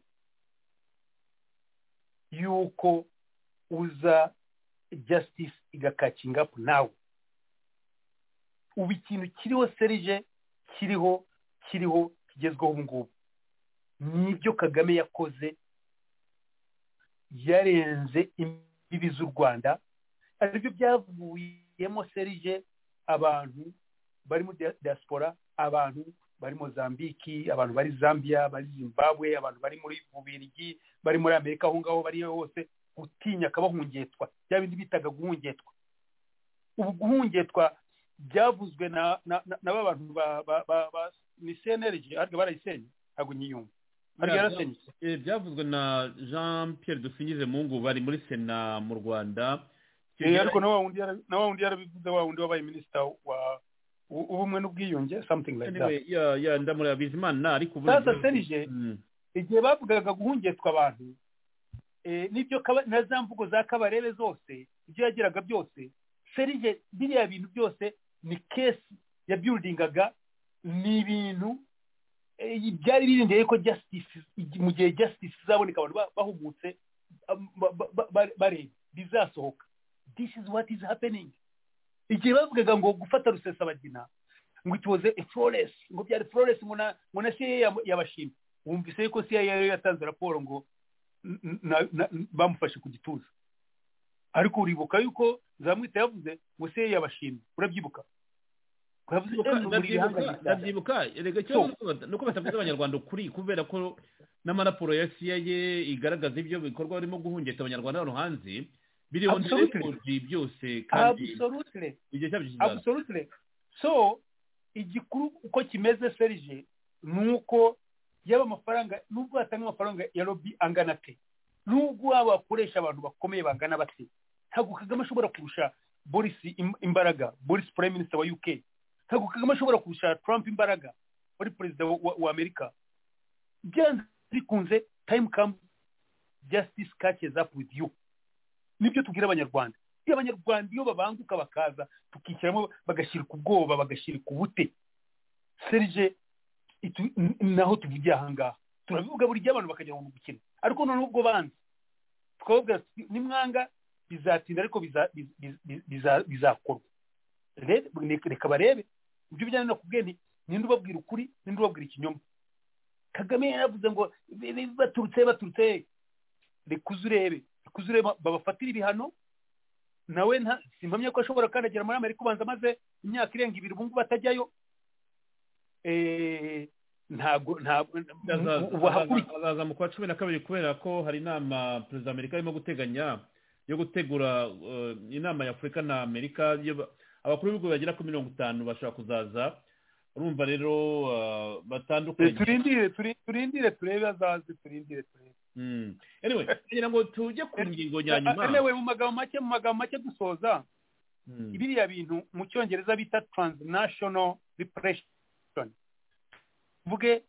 yuko uza justice igakakinga up nawe ubu ikintu kiriho serije kiriho kiriho kigezweho ubu ngubu nibyo kagame yakoze yarenze imbibi z'u rwanda aribyo byavuyemo serije abantu bari muri dia- diaspora abantu bari mozambiki abantu bari zambia bari zimbabwe abantu bari muri bubirigi bari muri amerika aho ngaho bari hose gutinya akabahungetwa bya bindi bitaga guhungetwa ubu guhungetwa byavuzwe na na na, na ba bantu ba ba ba, ba ni CNLG ariko barayisenye ntabwo nyiyumva ariko yarasenyutse Eh, byavuzwe na jean pierre dusingize mungu bari muri sena mu rwanda Icyo Eh, gihe- ariko na wa wundi yara- na wa wundi yarabivuze wa wundi wabaye minisita wa u- ubumwe n'ubwiyunge something like that anyway, ya ya ndamura bizimana ariko ubu- Sasa Serge, Mm. igihe bavugaga guhungetwa abantu eh, n'ibyo kaba- na za mvugo za kabarebe zose ibyo yagiraga byose serije biriya bintu byose ni kesi yabyuridingaga ni ibintu eh, byari birindiriye ko justice igi- mu gihe justice izaboneka abantu ba- bahumutse am- ba- ba- ba- ba- bareba bizasohoka this is what is happening igihe bavugaga ngo gufata rusesabagina ngo it was a flawless ngo byari flawless ngo na ngo na CIA yab- yabashima wumvise yuko CIA yari yatanze raporo ngo n- n- na- n- bamufashe ku gituza ariko uribuka yuko zamwita yavuze ngo CIA yabashimye urabyibuka Yavuze, Ndabyibuka- "Eh, muri ndabyibuka- bihangange cyane." ndabyibuka erega ikibazo nuko bata- nuko batavuze abanyarwanda ukuri kubera ko n'amaraporo ya cia igaragaza ibyo bikorwa barimo guhungeta abanyarwanda hano hanze biriho Absolutely. n'irekodi byose kandi Absolutely. igihe cyabyo kizaza Absolutely. So igikuru uko kimeze Serge ni uko yaba amafaranga nubwo hatanga amafaranga ya lobby angana te nubwo waba wakoresha abantu bakomeye bangana bate ntabwo Kagame ashobora kurusha Boris im- imbaraga Boris Prime Minister wa UK ntabwo Kagame ashobora kurusha Trump imbaraga wari perezida wa, wa, wa Amerika byanze bikunze time comes justice catches up with you nibyo tubwira abanyarwanda iyo abanyarwanda iyo babanguka bakaza tukishyiramo bagashirika ubwoba bagashirika ubute serije itu- n- naho tuvugiye ahangaha turabivuga buri gihe abantu bakagira ngo ni ubukene ariko noneho ubwo banze tukababwira tuti nimwanga bizatinda ariko biza- biz- biz- biz- biza- bizakorwa Re- ne- reka barebe ibyo bijyanye no kubwira nti ninde ubabwira ukuri ninde ubabwira ikinyoma kagame yaravuze ngo bi- bi- baturutse baturutse reka uze urebe reka uze urebe babafatire ibihano nawe nta- simpamya ko ashobora kandagira muri amerika ubanza amaze imyaka irenga ibiri ubu ngubu atajyayo Eh, ntabwo ntabwo Azaza- ubu ahakurikiye azaza- azaza mu kwa cumi na kabiri kubera ko hari inama perezida wa amerika arimo guteganya yo gutegura eh, inama ya afurika na amerika yo ba- abakuru b'ibihugu bagera kuri mirongo itanu bashobora kuzaza urumva rero eh, Eh, batandukanye turindire turi- turindire turebe azaze turindire turebe Mm. anyway kugira ngo tujye ku ngingo ya nyuma Anyway, mu magambo make mu magambo make dusoza Mm. biriya bintu mu cyongereza bita transnational repression vuge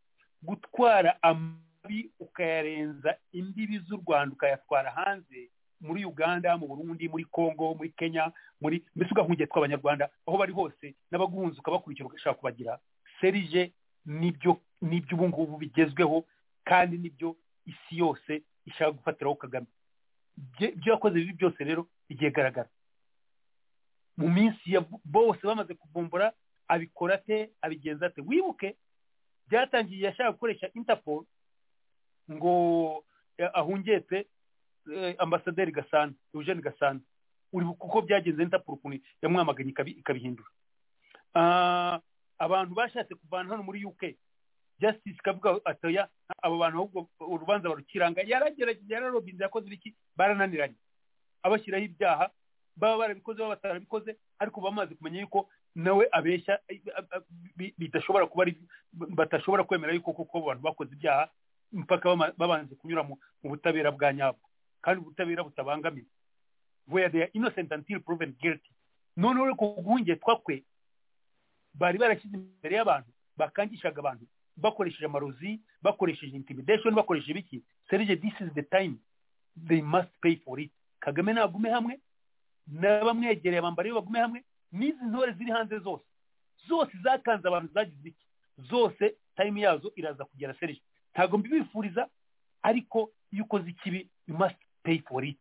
gutwara amabi ukayarenza imbibi z'u rwanda ukayatwara hanze muri uganda mu burundi muri congo muri kenya muri mbese ugahungiye tw'abanyarwanda aho bari hose n'abaguhunze ukabakurikira ugashaka kubagira serije nibyo nibyo ubu ngubu bigezweho kandi nibyo isi yose ishaka gufatiraho kagame Bye- ibyo yakoze bibi byose rero byegaragara mu minsi ya bose bamaze kuvumbura abikora ate abigenza ate wibuke byatangiye yashaka gukoresha interpol ngo eh, ahungete eh, ambasaderi gasana eugene gasana uri bu- kuko byagenze interpol ukuntu yamwamaganye ikabi- ikabihindura Ah, abantu bashatse kuvana hano muri uk justice ikavuga atoya abo bantu ahubwo urubanza barukiranga yaragerageje yararobinze yakoze ibiki barananiranye abashyiraho ibyaha baba barabikoze baba batarabikoze ariko bamaze kumenya yuko nawe abeshya eh, eh, eh, bi- bidashobora kuba ari batashobora kwemera yuko koko abo bantu bakoze ibyaha mpaka bama- babanje kunyura mu mu butabera bwa nyabwo kandi ubutabera butabangamiwe where they are innocent until proven guilty noneho rero kuguhingetwa kwe bari barashyize imbere y'abantu bakangishaga abantu bakoresheje amarozi bakoresheje intimidation bakoresheje ibiki serije this is the time they must pay for it kagame nagume hamwe n'abamwegereye abambariye bagume hamwe n'izi ntore ziri hanze zose zose zakanze abantu zagize ibiki zose time yazo iraza kugera serije ntabwo mbibifuriza ariko iyo ukoze ikibi you must pay for it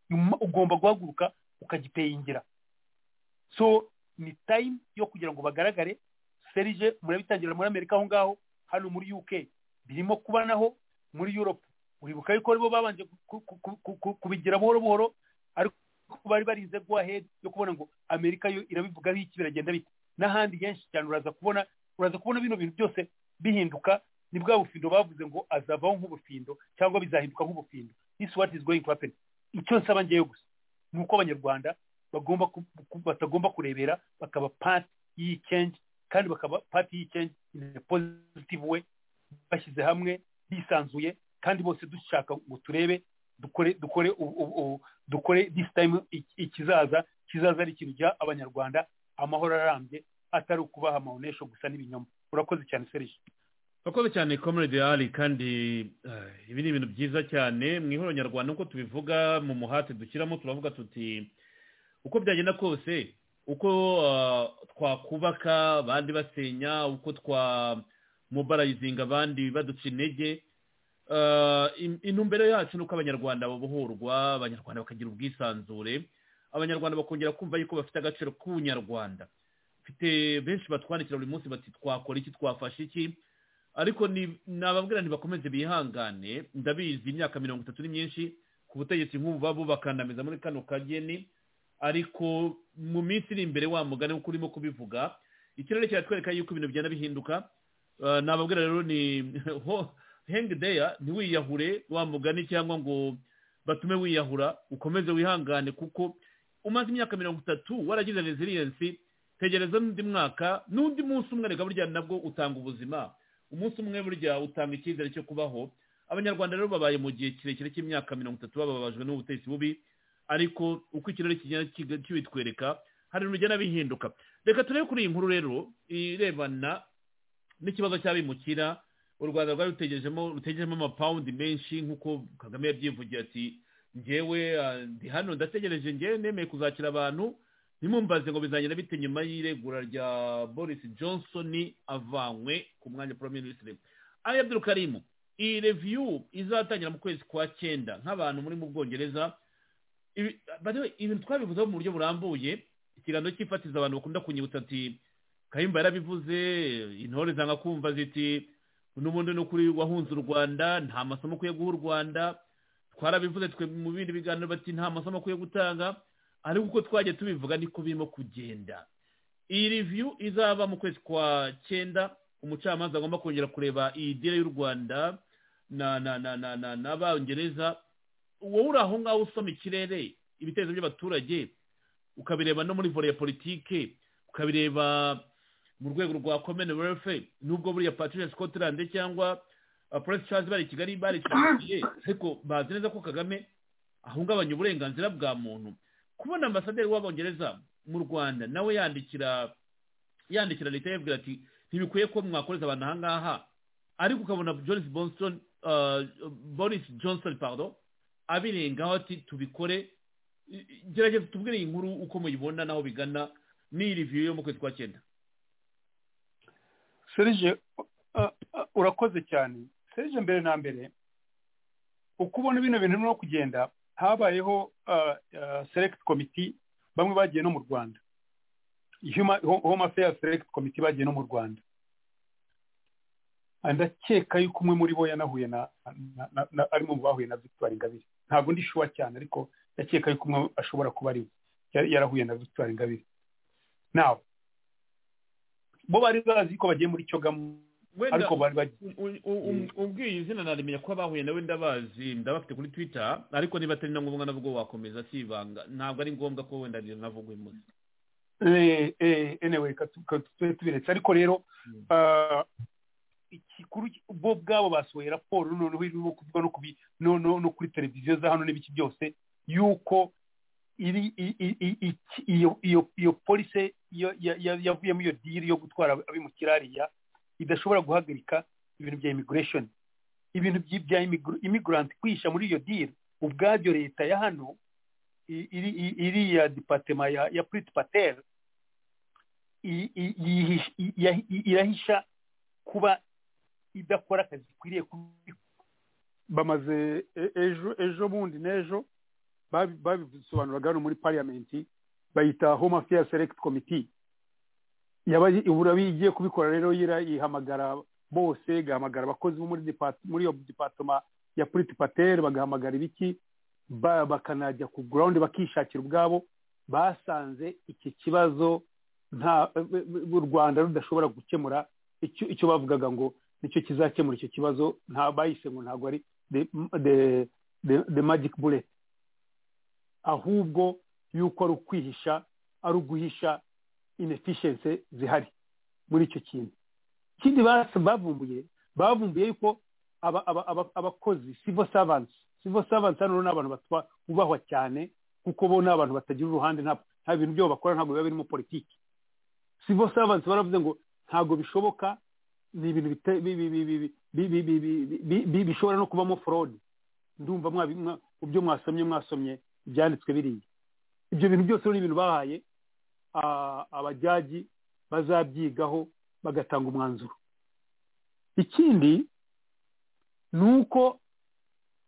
You mu- ugomba guhaguruka ukagipeyingira so ni time yo kugira ngo bagaragare serije murabitangira muri amerika aho ngaho hano muri uk birimo kuba naho muri europe uribuka yuko aribo babanje ku- ku- ku- ku- ku- kubigira buhoro buhoro ariko bari barinze go ahead yo kubona ngo amerika yo irabivuga iki biragenda bite n'ahandi henshi cyane uraza kubona uraza kubona bino bintu byose bihinduka ni bwa bufindo bavuze ngo azavaho nk'ubufindo cyangwa bizahinduka nk'ubufindo this is what is going to happen icyo nsaba ngewe gusa ni uko abanyarwanda bagomba ku- ku- batagomba kurebera bakaba part y'iyi change kandi bakaba part y'iyi change in a positive way bashyize hamwe bisanzuye kandi bose dushaka ngo turebe dukore dukore ubu- ubu- ubu- dukore this time iki- ikizaza kizaza ari ikintu giha abanyarwanda amahoro arambye atari ukubaha amahonesho gusa n'ibinyoma urakoze cyane serije urakoze cyane comrade ali kandi eh, ibi ni ibintu byiza cyane mu ihuriro nyarwanda nk'uko tubivuga mu muhate dushyiramo turavuga tuti uko byagenda kose uko ah, twakubaka abandi basenya uko twamubarayizinga abandi baduca intege Ah, in- intumbero yacu ni uko abanyarwanda babohorwa abanyarwanda bakagira ubwisanzure abanyarwanda bakongera kumva yuko bafite agaciro k'ubunyarwanda mfite benshi batwandikira buri munsi bati twakora iki twafashe iki ariko ni nababwira ntibakomeze bihangane ndabizi imyaka mirongo itatu ni myinshi ku butegetsi nk'ubu babo bakandamiza muri kano kageni ariko mu minsi iri imbere wa mugani nk'uko urimo kubivuga ikirere kiratwereka yuko ibintu bigenda bihinduka Eh, nababwira rero ni ho- hang there ntiwiyahure wa mugani cyangwa ngo batume wiyahura ukomeze wihangane kuko umaze imyaka mirongo itatu waragize resiliensi tegereza n'undi mwaka n'undi munsi umwe reka burya nabwo utanga ubuzima umunsi umwe burya utanga icyizere cyo kubaho abanyarwanda rero babaye mu gihe kirekire cy'imyaka mirongo itatu bababajwe n'ubutegetsi bubi ariko uko ikirere kigenda kiga- kibitwereka hari ibintu bigenda bihinduka reka turebe kuri iyi nkuru rero irebana n'ikibazo cy'abimukira u rwanda rwari rutegerejemo rutegerejemo amapawundi menshi nk'uko kagame yabyivugiye ati ngewe ah, ndi hano ndategereje ngewe nemeye kuzakira abantu ntimumbaze ngo bizagenda bite nyuma y'iregura rya boris johnson avanywe ku mwanya wa prime minister ali abdulkarimu iyi reviyu izatangira mu kwezi kwa cyenda nk'abantu muri mu bwongereza Ibi- by the way, ibintu twabivuzeho mu buryo burambuye ikiganiro cyifatiza abantu bakunda kunyibutsa ati kayimba yarabivuze intore zanga kumva ziti n'ubundi ni ukuri wahunze u rwanda nta masomo ukwiye guha u rwanda twarabivuze twe mu bindi biganiro bati nta masomo akwiye gutanga ariko uko twagiye tubivuga niko birimo kugenda iyi review izaba mu kwezi kwa cyenda umucamanza agomba kongera kureba iyi dere y'u rwanda na na na na na n'abongereza wowe uri aho ngaho usoma ikirere ibitekerezo by'abaturage ukabireba no muri vore ya politike ukabireba mu rwego rwa komene werefe nubwo buriya patricia scotland cyangwa uh, prince charles bari i kigali bari ariko bazi neza ko kagame ahungabanya uburenganzira bwa muntu kubona ambasaderi w'abongereza mu rwanda nawe yandikira yandikira leta yabwira ati ntibikwiye ko mwakoreza abantu aha ngaha ariko ukabona boris bonson uh, boris johnson pardon abirengaho ati tubikore I- i- gerageza tubwire iyi nkuru uko muyibona n'aho bigana n'iyi riviyo yo mu kwezi kwa cyenda serge uh, uh, urakoze cyane serge mbere na mbere uko ubona bino bintu birimo kugenda habayeho uh, uh, select committee bamwe bagiye no mu rwanda Human- Ho- home affairs select committee bagiye no mu rwanda ndakeka yuko umwe muri bo yanahuye na, na, na, na arimo mu bahuye na victoire ingabire ntabwo ndi shuwa cyane ariko ndakeka yuko umwe ashobora kuba ari we Yari- yarahuye na victoire ingabire nawe bo bari bazi ko bagiye muri cyogamo wenda ariko bari bagiye u- u- u- umbwiye izina narimenya ko abahuye nawe ndabazi ndabafite kuri twitter ariko niba atari na ngombwa nabwo wakomeza si ibanga ntabwo ari ngombwa ko wenda navugwa imuzi Eh, eh, anyway ka tu- ka tube tubiretse ariko rero Mm. ah, ikikuru bo ubwabo basohoye raporo noneho irimo kuvuga no kubi no no no kuri televiziyo za hano n'ibiki byose yuko iri i- i- i- iki- iyo iyo iyo polise yo- ya- ya- yavuyemo iyo diri yo gutwara abimukira hariya idashobora guhagarika ibintu bya immigration ibintu by- bya immigr- immigrant kwihisha muri iyo diri ubwabyo leta ya hano i- iri i- iriya dipatema ya ya prit patel i- i- yihish- i- ya- i- irahisha kuba idakora akazi ikwiriye kubikora bamaze e- ejo ejo bundi n'ejo babi- babisobanuraga hano muri pariyamenti bayita home affairs select committee yaba yi- ubu igiye kubikora rero yira ihamagara bose igahamagara abakozi bo muri dipate- muri iyo dipatoma ya puriti pateri bagahamagara ibiki ba- bakanajya ku ground bakishakira ubwabo basanze iki kibazo nta u rwanda rudashobora gukemura icyo icyo bavugaga ngo nicyo kizakemura icyo kibazo nta bayise ngo ntabwo ari the, the, the, the magic bullet ahubwo yuko ari ukwihisha ari uguhisha inefficiency zihari muri icyo kintu ikindi basa- bavumbuye bavumbuye yuko aba- aba- aba- abakozi civil servants civil servants hano ni abantu batwa- bubahwa cyane kuko bo ni abantu batagira uruhande nta nta bintu byabo bakora ntabwo biba birimo politiki civil servants baravuze ngo ntabwo bishoboka ni ibintu bite- bi- bi- bi- bi- bi- bi- bi- bi- bi- bi- bi- bishobora no kubamo forode ndumva mwabi- mwa- mu byo mwasomye mwasomye ibyanditswe biriya ibyo bintu byose ni ibintu bahaye ah, abajyaji bazabyigaho bagatanga umwanzuro ikindi ni uko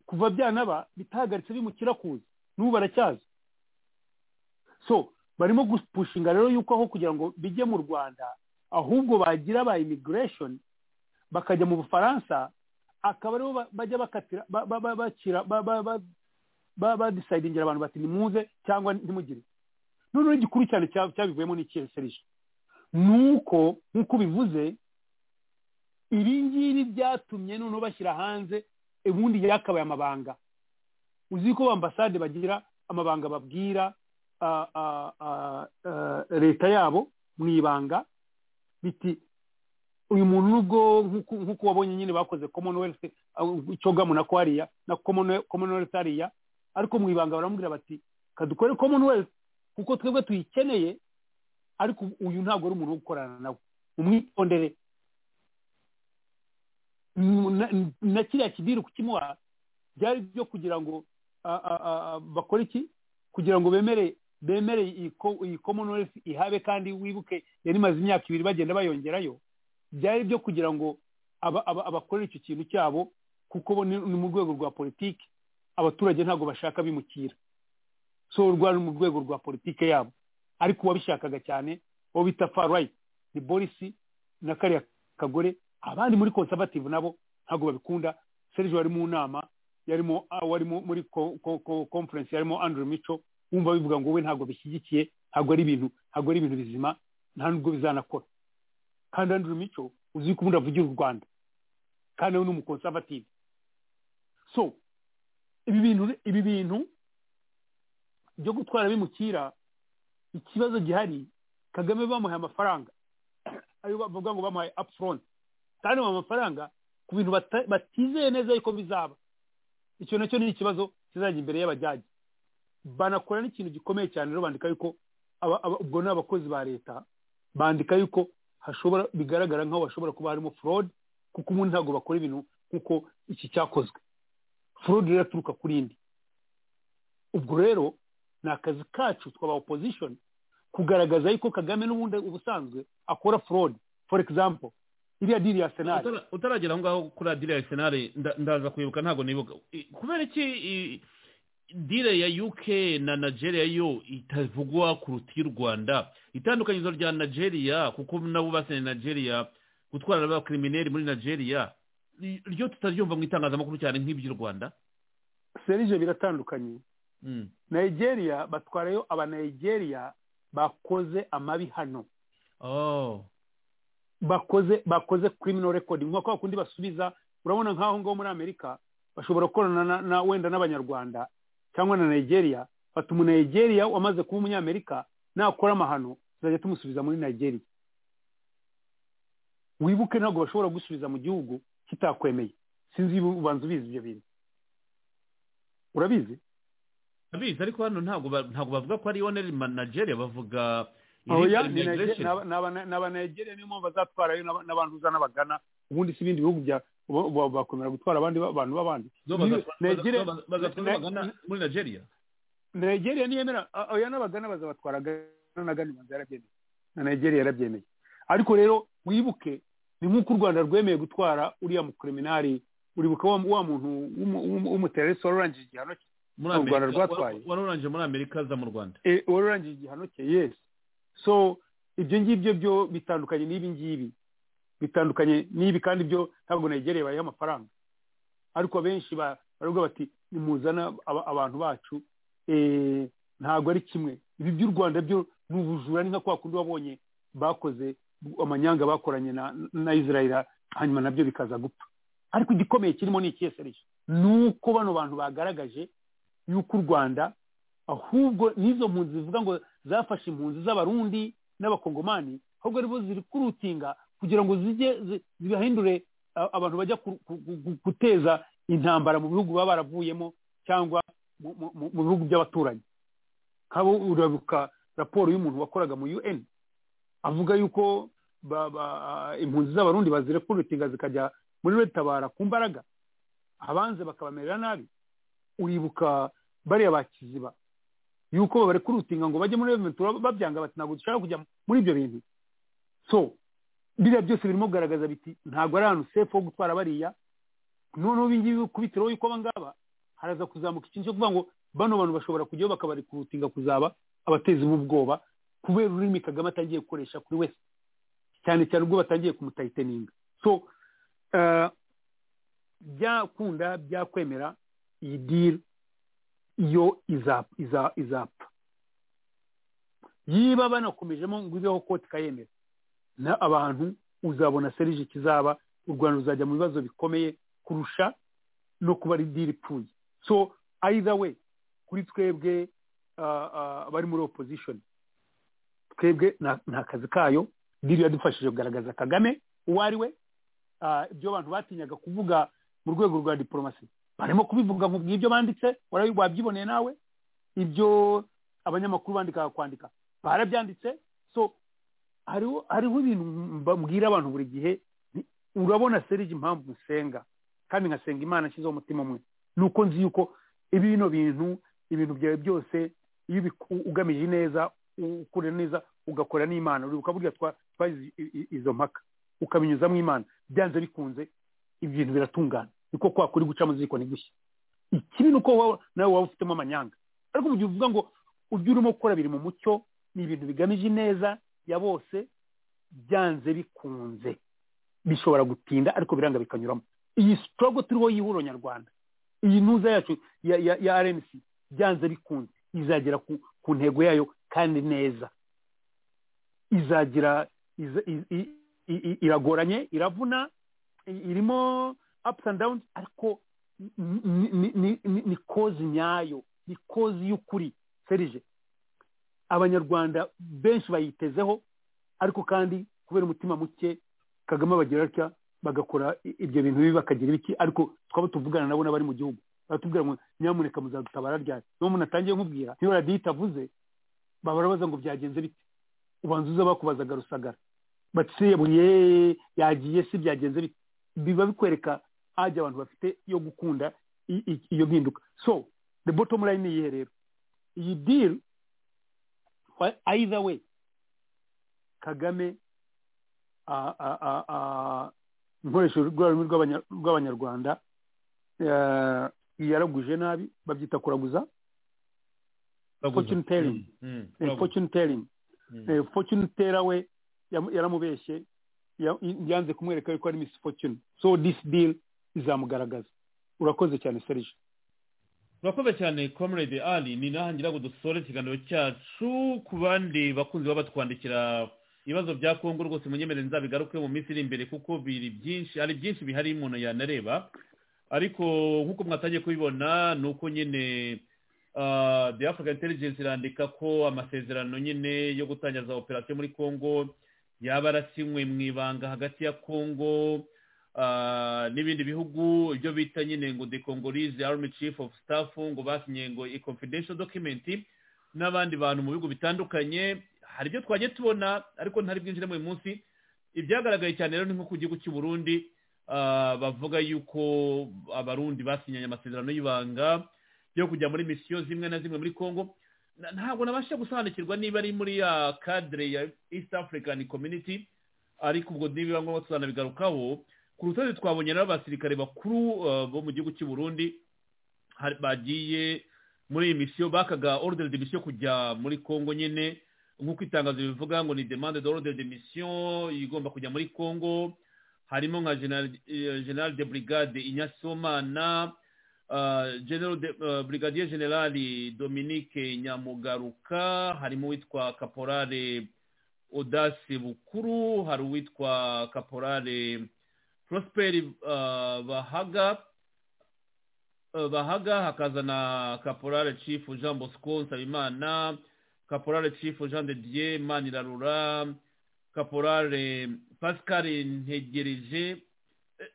kuva byanaba bitahagaritse bimukira kuza n'ubu baracyaza so barimo gupushinga rero yuko aho kugira ngo bijye mu rwanda ahubwo bagira ba immigration bakajya mu bufaransa akaba aribo ba- bajya bakatira ba- ba- ba- bakira ba- ba- ba- ba- badisidingira abantu bati nimuze cyangwa ntimugire noneho igikuru cyane cya- cyabivuyemo ni ikihe serije ni uko nk'uko ubivuze ibi ngibi byatumye noneho bashyira hanze ubundi yakabaye amabanga uzi ko ambasade bagira amabanga babwira ah, ah, ah, ah, leta yabo mu ibanga biti uyu muntu nubwo nk'uko- nk'uko wabonye nyine bakoze commonwealth uh, icyogamu na ko hariya na common- commonwealth hariya ariko mu ibanga baramubwira bati kadukore commonwealth kuko twebwe tuyikeneye ariko ubu- uyu ntabwo ari umuntu wo gukorana nawe umwitondere Mm, na- na kiriya kidiri kukimuha byari byo kugira ngo ah, ah, ah, bakore iki kugira ngo bemere bemere iyi co- iyi commonwealth ihabe kandi wibuke yari imaze imyaka ibiri bagenda bayongerayo byari byo kugira ngo aba- aba- abakorera icyo kintu cyabo kuko bo ni ni mu rwego rwa politiki abaturage ntabwo bashaka bimukira so rwa ni mu rwego rwa politiki yabo ariko uwabishakaga cyane uwo bita far right ni boris na kariya kagore abandi muri conservative nabo ntabwo babikunda serge wari mu nama yarimo ah, wari mu- muri ko- ko- ko- conference yarimo andrew mico wumva bivuga ngo we ntabwo bishyigikiye ntabwo ari ibintu ntabwo ari ibintu bizima nta nubwo bizanakora kandi Andrew Mico uzi ko ubundi avugira u Rwanda kandi we ni umukonservative so ibi bintu ibi bintu byo gutwara bimukira ikibazo gihari Kagame bamuhaye amafaranga ayo bavuga ngo bamuhaye upfront kandi ayo amafaranga ku bintu bata- batizeye neza yuko bizaba icyo nacyo ni ikibazo kizajya imbere y'abajyaji banakora n'ikintu gikomeye cyane rero bandika yuko aba- aba- ubwo ni abakozi ba leta bandika yuko hashobora bigaragara nk'aho hashobora kuba harimo forode kuko umuntu ntabwo bakora ibintu kuko iki cyakozwe forode rero aturuka kuri indi ubwo rero ni akazi kacu twaba opposition kugaragaza yuko kagame n'ubundi ubusanzwe akora fraud for example iriya diri ya senari Utara- utaragera aho ngaho kuri adire ya senari ndaza kwibuka ntabwo nibuka I- kubera iki i- dire ya uk na nigeria yo itavugwa kuruta iy'u rwanda itandukanyirizo rya nigeria kuko nabo basenye nigeria gutwara abakirimineri muri nigeria i- ryo tutaryumva mu itangazamakuru cyane nk'iby'u rwanda serije biratandukanye Mm. nigeria batwarayo abanigeria bakoze amabi hano oh bakoze bakoze criminal record nko kwa kundi basubiza urabona nk'aho ngaho muri amerika bashobora gukorana na, na wenda n'abanyarwanda cyangwa na nigeria fata umunigeria wamaze kuba umunyamerika nakora amahano tuzajya tumusubiza muri nigeria wibuke ntabwo bashobora gusubiza mu gihugu kitakwemeye sinzi niba ubanza ubizi ibyo bintu urabizi abizi ariko hano ntabwo ba- ntabwo bavuga ko ari yoneri nigeria bavuga oya illegal ni Nige- migration. ni aba- ni aba- ni abanigeria niyo mpamvu bazatwarayo n'aba- n'abantuza n'abagana ubundi si ibindi bihugu bya bo- bo- bakomera gutwara abandi ba- abantu b'abandi Zo Ni- bazatwara- Nigeria- baza- bazatwara Ni- bagana muri nigeria nigeria niyemera a- oya n'abagana bazabatwara agana na gana imanza yarabyemeye na nigeria yarabyemeye ariko rero wibuke ni nk'uko u rwanda rwemeye gutwara uriya mukriminari uribuka wa wa muntu w'umu- w'umu- w'umutererisi warurangije igihano cye muri u Rwanda Amerika, rwatwaye. wa- warurangije muri amerika aza mu rwanda Eh, warurangije igihano cye yesi so ibyo ngibyo byo bitandukanye n'ibi ngibi bitandukanye n'ibi kandi byo ntabwo nigeria bayiha amafaranga ariko benshi ba- baravuga bati nimuzana aba- abantu bacu eh, ntabwo ari kimwe ibi by'u rwanda byo ni ubujura ni nka kwa kundi wabonye bakoze amanyanga bakoranye na, na israel hanyuma nabyo bikaza gupfa ariko igikomeye kirimo ni ikihe serije ni uko bano bantu bagaragaje yuko u rwanda ahubwo n'izo mpunzi zivuga ngo zafashe impunzi z'abarundi n'abakongomani ahubwo aribo ziri kurutinga kugira ngo zijye zi- zibahindure a- abantu bajya ku- ku- ku- guteza intambara mu bihugu baba baravuyemo cyangwa mu- mu- mu mu bihugu by'abaturanyi nk'abo urabuka raporo y'umuntu wakoraga mu un avuga yuko ba- ba- impunzi z'abarundi bazira kurutinga zikajya muri retabara ku mbaraga abanze bakabamerera nabi uribuka bariya bakiziba yuko bari kurutinga ngo bajye muri reventura babyanga bati ntabwo dushaka kujya muri ibyo bintu so biriya byose birimo kugaragaza biti ntabwo ari ahantu sefu ho gutwara bariya noneho ibi ngibi kubitiraho yuko aba ngaba haraza kuzamuka ikintu cyo kuvuga ngo bano bantu bashobora kujyaho bakabarikurutinga kuzaba abatezi b'ubwoba kubera ururimi kagame atangiye gukoresha kuri wese cyane cyane ubwo batangiye kumutayiteninga so eh, byakunda byakwemera iyi diri yo izap- iza- izapfa yiba banakomejemo ngo ibeho koti kayemera na abantu uzabona serije kizaba u rwanda ruzajya mu bibazo bikomeye kurusha no kuba ari diri ipfuye so either way kuri twebwe ah, ah, abari muri opposition twebwe nta nta kazi kayo diri yadufashije kugaragaza kagame uwo ari we Ah, ibyo abantu batinyaga kuvuga mu rwego rwa diporomasi barimo kubivuga mu bw'ibyo banditse warabi- wabyiboneye nawe ibyo abanyamakuru bandikaga kwandika barabyanditse so hariho hariho ibintu mbabwira abantu buri gihe ni- urabona serije impamvu musenga kandi nkasenga imana nshyizeho umutima umwe ni uko nzi yuko ibi bino bintu ibintu byawe byose iyo ubiku- ugamije neza u- ukora neza ugakora n'imana uribuka burya twa- twagize i- i- izo mpaka ukabinyuzamo imana byanze bikunze ibintu biratungana niko kwa kuri guca mu ziko ntigushye ikibi ni uko wowe- nawe waba ufitemo amanyanga ariko mu gihe uvuga ngo ibyo urimo gukora biri mu mucyo ni ibintu bigamije neza ya bose byanze bikunze bishobora gutinda ariko biranga bikanyuramo iyi sitogo turiho yihura nyarwanda iyi ntuza yacu ya, ya, ya rmc byanze bikunze izagera ku, ku ntego yayo kandi neza izagira iza, i, i, i, i- iragoranye iravuna i- irimo ups and downs ariko ni- ni- ni- ni ni kozi nyayo ni kozi y'ukuri serije abanyarwanda benshi bayitezeho ariko kandi kubera umutima muke kagame bagira atya bagakora i- ibyo bintu bibi bakagira ibiki ariko twaba tuvugana nabo n'abari mu gihugu baratubwira ngo nyamuneka muzadutabara ryari niba umuntu atangiye kumubwira niba radiyo itavuze baba barabaza ngo byagenze bite ubanza uza bakubazaga rusagara baciye yagiye si byagenze bite biba bikwereka ajya abantu bafite yo gukunda i- i- iyo mpinduka so the bottom line ni iyihe rero iyi diri either way kagame a- a- a- a- nkoresheje urwego rw'abanya- rw'abanyarwanda eh, yaraguje nabi babyita kuraguza fortune telling Eh, fortune telling Eh, fortune teller we yam- yaramubeshye ya- yanze kumwereka yuko ari miss fortune so this deal izamugaragaza urakoze cyane serge urakoze cyane comrade ali ni naha ngira ngo dusore ikiganiro cyacu ku bandi bakunzi baba batwandikira ibibazo bya kongo rwose munyemerere nzabigaruke mu minsi iri imbere kuko biri byinshi hari byinshi bihari umuntu yanareba ariko nk'uko mwatangiye kubibona ni uko nyine ah, the african intelligence irandika ko amasezerano nyine yo gutangira za operasiyo muri kongo yaba arasinywe mu ibanga hagati ya kongo ah, n'ibindi bihugu ibyo bita nyine ngo the congolese army chief of staff ngo basinye ngo i confidential document n'abandi bantu mu bihugu bitandukanye hari ibyo twagiye tubona ariko ntari bwinjiremo uyu munsi ibyagaragaye cyane rero ni nko ku gihugu cy'u Burundi ah, bavuga yuko abarundi basinyanye amasezerano y'ibanga yo kujya muri misiyo zimwe na zimwe muri congo Na- ntabwo nabasha gusobanukirwa niba ari muri ya cadre ya east african community ariko ubwo nibiba ngombwa tuzanabigarukaho ku rutonde twabonye rero abasirikare bakuru uh, bo mu gihugu cy'u Burundi hari- bagiye muri iyi misiyo bakaga ordre de mission kujya muri Congo nyene nk'uko itangazo bivuga ngo ni demande de ordre de mission igomba kujya muri Congo harimo nka general, eh, general de brigade Inyasomana uh, general de, uh, brigadier general Dominique Nyamugaruka harimo witwa caporale Audace Bukuru hari uwitwa caporale prosper uh, bahaga uh, bahaga hakaza na caporal chief jean bosco nsabimana caporal chief jean de dieu manirarura caporal pascal ntegereje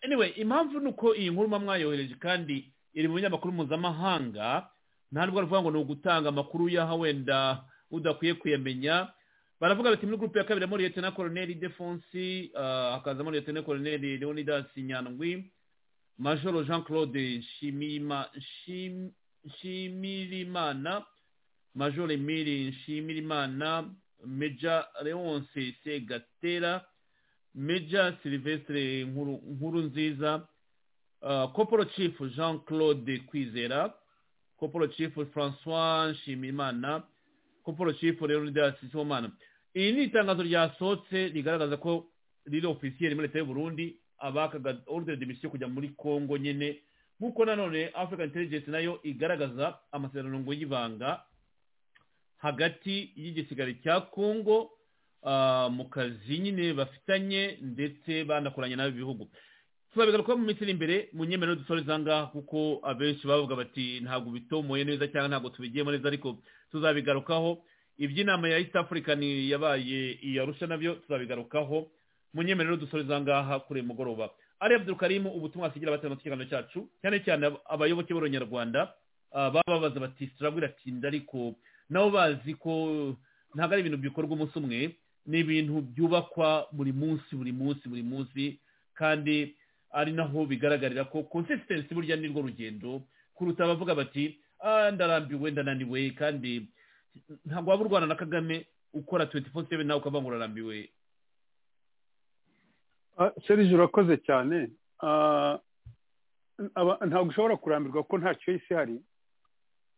anyway impamvu ni uko iyi nkuru muba mwayohereje kandi iri mu binyamakuru mpuzamahanga nta nubwo aravuga ngo ni ugutanga amakuru y'aho wenda udakwiye kuyamenya baravuga bati muri gurupe ya kabiri harimo liyetena koroneli defonsi ah, hakazamo liyetena koroneli leonidas nyandwi majoro jean claude Nshimima- Nshim- nshimirimana majoro emili nshimirimana meja leonce segatera meja silvestre Nkuru- nkuru nziza koporo chief jean claude kwizera koporo chief francois nshimirimana koporo chief leonidas somana iri ni itangazo ryasohotse rigaragaza ko riri ofisiyeri muri leta y'u Burundi abakaga ordre de mission kujya muri Congo nyene nk'uko nanone African Intelligence nayo igaragaza amasezerano ngo y'ibanga hagati y'igisigari cya Congo ah, mu kazi nyine bafitanye ndetse banakoranye n'abo bihugu tuzabigaruka mu minsi iri imbere mu nyemerero dusoreza ngaha kuko abenshi bavuga bati ntabwo bitomoye neza cyangwa ntabwo tubigiyemo neza ariko tuzabigarukaho iby'inama ya east african yabaye iyarusha nabyo tuzabigarukaho munyemerero dusoreza ngaha kuri uyu mugoroba ari abdulkarimu ubutumwa asigira abatari mu kiganiro cyacu cyane cyane ab- abayoboke b'abanyarwanda ah, bababaza bati turabwira tinda ariko nabo bazi ko ntabwo ari ibintu bikorwa umunsi umwe ni ibintu byubakwa buri munsi buri munsi buri munsi kandi ari naho bigaragarira ko consistency burya ni rwo rugendo kuruta abavuga bati "Ah, ndarambiwe ndananiwe kandi ntabwo waba urwana na kagame ukora 24/7 nawe ukavuga ngo urarambiwe Ah, serge urakoze cyane Ah, aba- ntabwo ushobora kurambirwa ko nta cyo isi hari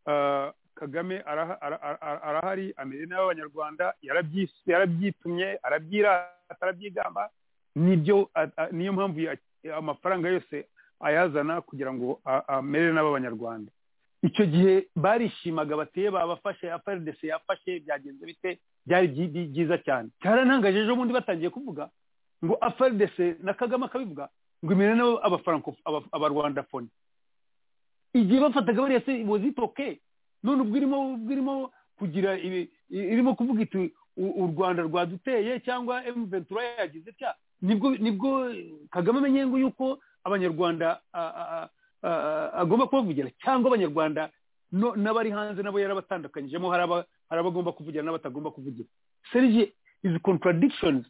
Ah, kagame araha- ara- ara- ara- arahari amere nabi abanyarwanda yarabyis- yarabyitumye arabyirata arabyigamba nibyo a- a- niyo mpamvu ya- amafaranga yose ayazana kugira ngo a- amere nabi abanyarwanda icyo gihe barishimaga bateye babafashe afrdc yafashe byagenze bite byari byi- byi- byiza cyane cyarantangaje ejo bundi batangiye kuvuga ngo afrdc na kagame akabivuga ngo imere nabo abafaranko aba- abarwandafoni igihe bafataga bariya se wazitoke none ubwo irimo ubwo irimo kugira ibi- i- irimo kuvuga iti "U- u rwanda rwaduteye cyangwa m ventura yagize cya nibwo nibwo kagame amenye ngo yuko abanyarwanda a- a- a- agomba kubavugira cyangwa abanyarwanda no- n'abari hanze nabo yarabatandukanyijemo hari aba- hari abagomba kuvugira n'abatagomba kuvugira serge izi contradictions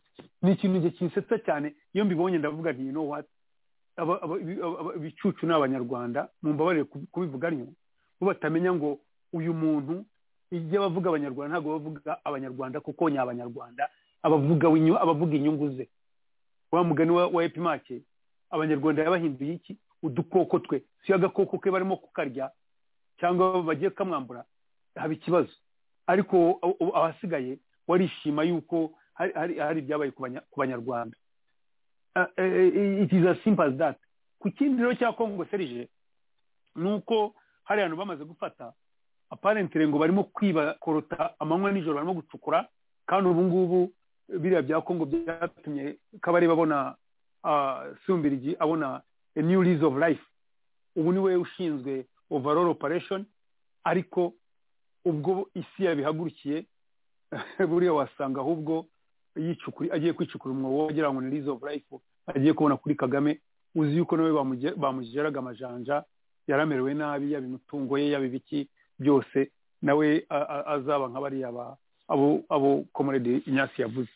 ni ikintu njye kinsetsa cyane iyo mbibonye ndavuga nti you know what Aba- aba- ibi- aba- aba- ibicucu ni abanyarwanda mumbabarire ku- kubivuga aryo bo batamenya ngo uyu muntu igihe abavuga abanyarwanda ntabwo bavuga abanyarwanda kuko ni abanyarwanda abavuga winyu- abavuga inyungu ze wa mugani wa wa epimake abanyarwanda yabahinduye iki udukoko twe si yo agakoko ke barimo kukarya cyangwa bagiye kamwambura haba ikibazo ariko u- u- abasigaye warishima yuko hari hari- hari ibyabaye ku banya- ku banyarwanda Ah, eh, eh, it is as simple as that ku kindi rero cya kongo serije ni uko hari abantu bamaze gufata aparentere ngo barimo kwiba korota amanywa nijoro barimo gucukura kandi ubu ngubu eh, biriya bya kongo byatumye kabareba abona ah, sumbirigi abona a new lease of life ubu ni we ushinzwe overall operation ariko ubwo isi yabihagurukiye buriya wasanga ahubwo yicukuri agiye kwicukura umwobo wagira ngo ni lease of life agiye kubona kuri kagame uzi yuko nawe bamuje- bamugeraga amajanja yaramerewe nabi yaba imitungo ye yaba ibiki byose nawe a- a- azaba nka bariya ba- abo abo komorede inyasi yavuze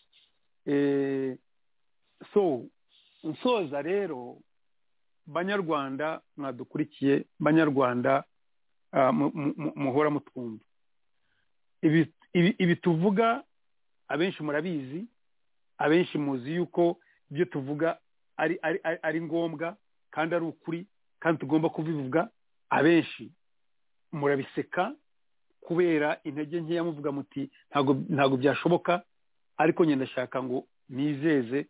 Eh, so nsoza rero banyarwanda mwadukurikiye banyarwanda ah, mu- mu- mu- muhora mutwumva Ibi- ibi ibi tuvuga abenshi murabizi abenshi muzi yuko ibyo tuvuga ari ari ari- ari ngombwa kandi ari ukuri kandi tugomba kubivuga abenshi murabiseka kubera intege nkeya muvuga muti ntabwo ntabwo byashoboka ariko njye ndashaka ngo nizeze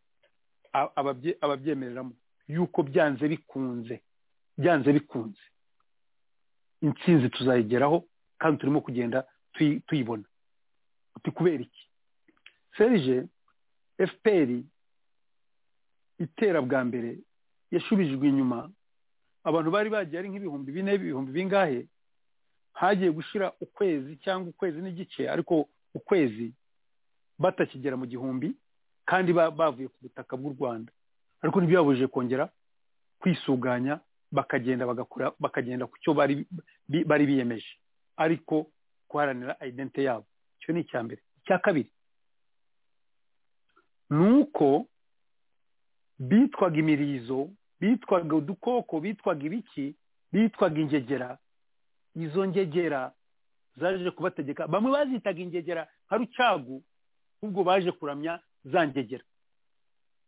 a- ababye- ababyemereramo yuko byanze bikunze byanze bikunze intsinzi tuzayigeraho kandi turimo kugenda tuyi- tuyibona uti kubera iki serije efuperi itera bwa mbere yashubijwe inyuma abantu bari bagiye ari nk'ibihumbi bine ibihumbi bingahe hagiye gushira ukwezi cyangwa ukwezi n'igice ariko ukwezi batakigera mu gihumbi kandi ba- bavuye ku butaka bw'u rwanda ariko ntibibabujije kongera kwisuganya bakagenda bagakora bakagenda ku cyo bari bi- bari biyemeje ariko guharanira identite yabo icyo ni icya mbere icya kabiri ni uko bitwaga imirizo bitwaga udukoko bitwaga ibiki bitwaga ingegera izo ngegera zaje kubategeka bamwe bazitaga ingegera nka rucagu ubwo baje kuramya za ngegera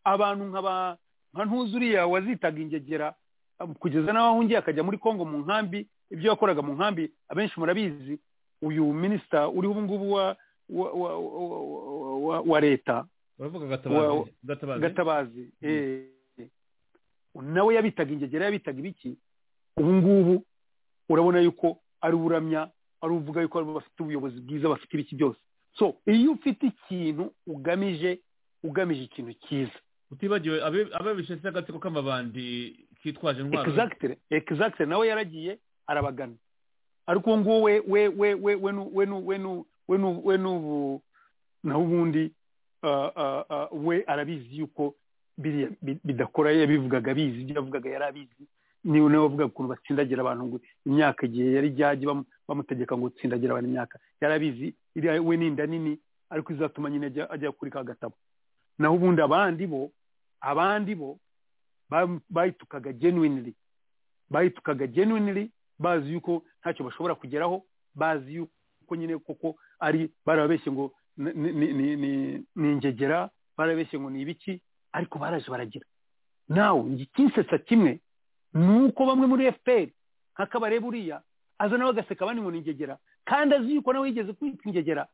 abantu nka ba- nka ntuzuriya wazitaga ingegera um, kugeza n'aho ahungiye akajya muri kongo mu nkambi ibyo yakoraga mu nkambi abenshi murabizi uyu minisita uriho ubu ngubu wa wa- wa- wa- wa- wa- wa leta baravuga Wa- gatabazi gatabazi gatabazi eh. nawe yabitaga ingegera yabitaga ibiki ubu ngubu urabona yuko ari uburamya ari uvuga yuko aribo bafite ubuyobozi bwiza bafite ibiki byose so iyo ufite ikintu ugamije ugamije ikintu cyiza utibagiwe abe- ababishe se agatsiko k'amabandi kitwaje intwaro exactly exactly nawe yaragiye arabagana ariko uwo nguwo we we we we we nu- we nu- we nu- we nu- we n'ubu naho ubundi ah, ah, ah, we arabizi yuko biriya bi- bidakora yabivugaga abizi ibyo yavugaga yari abizi niwe nawe wavugaga ukuntu batsindagira abantu ngo imyaka igihe yari ryajya bam- bamutegeka ngo tsindagira abantu imyaka yari abizi iriya we ni inda nini ariko izatuma nyine ajya ajya kuri ka gatabo naho ubundi abandi bo abandi bo bam- bayitukaga genuinely bayitukaga genuinely bazi yuko ntacyo bashobora kugeraho bazi yuko nyine koko ari barababeshye ngo ni- ni- ni ni- ni ingegera barabeshye ngo ni ibiki ariko baraje baragira nawe ikinsetsa kimwe ni uko bamwe muri fpr nka kabarebe uriya aza nawe agaseka abandi ngo ni ingegera kandi azi yuko nawe yigeze kwitwa ingegera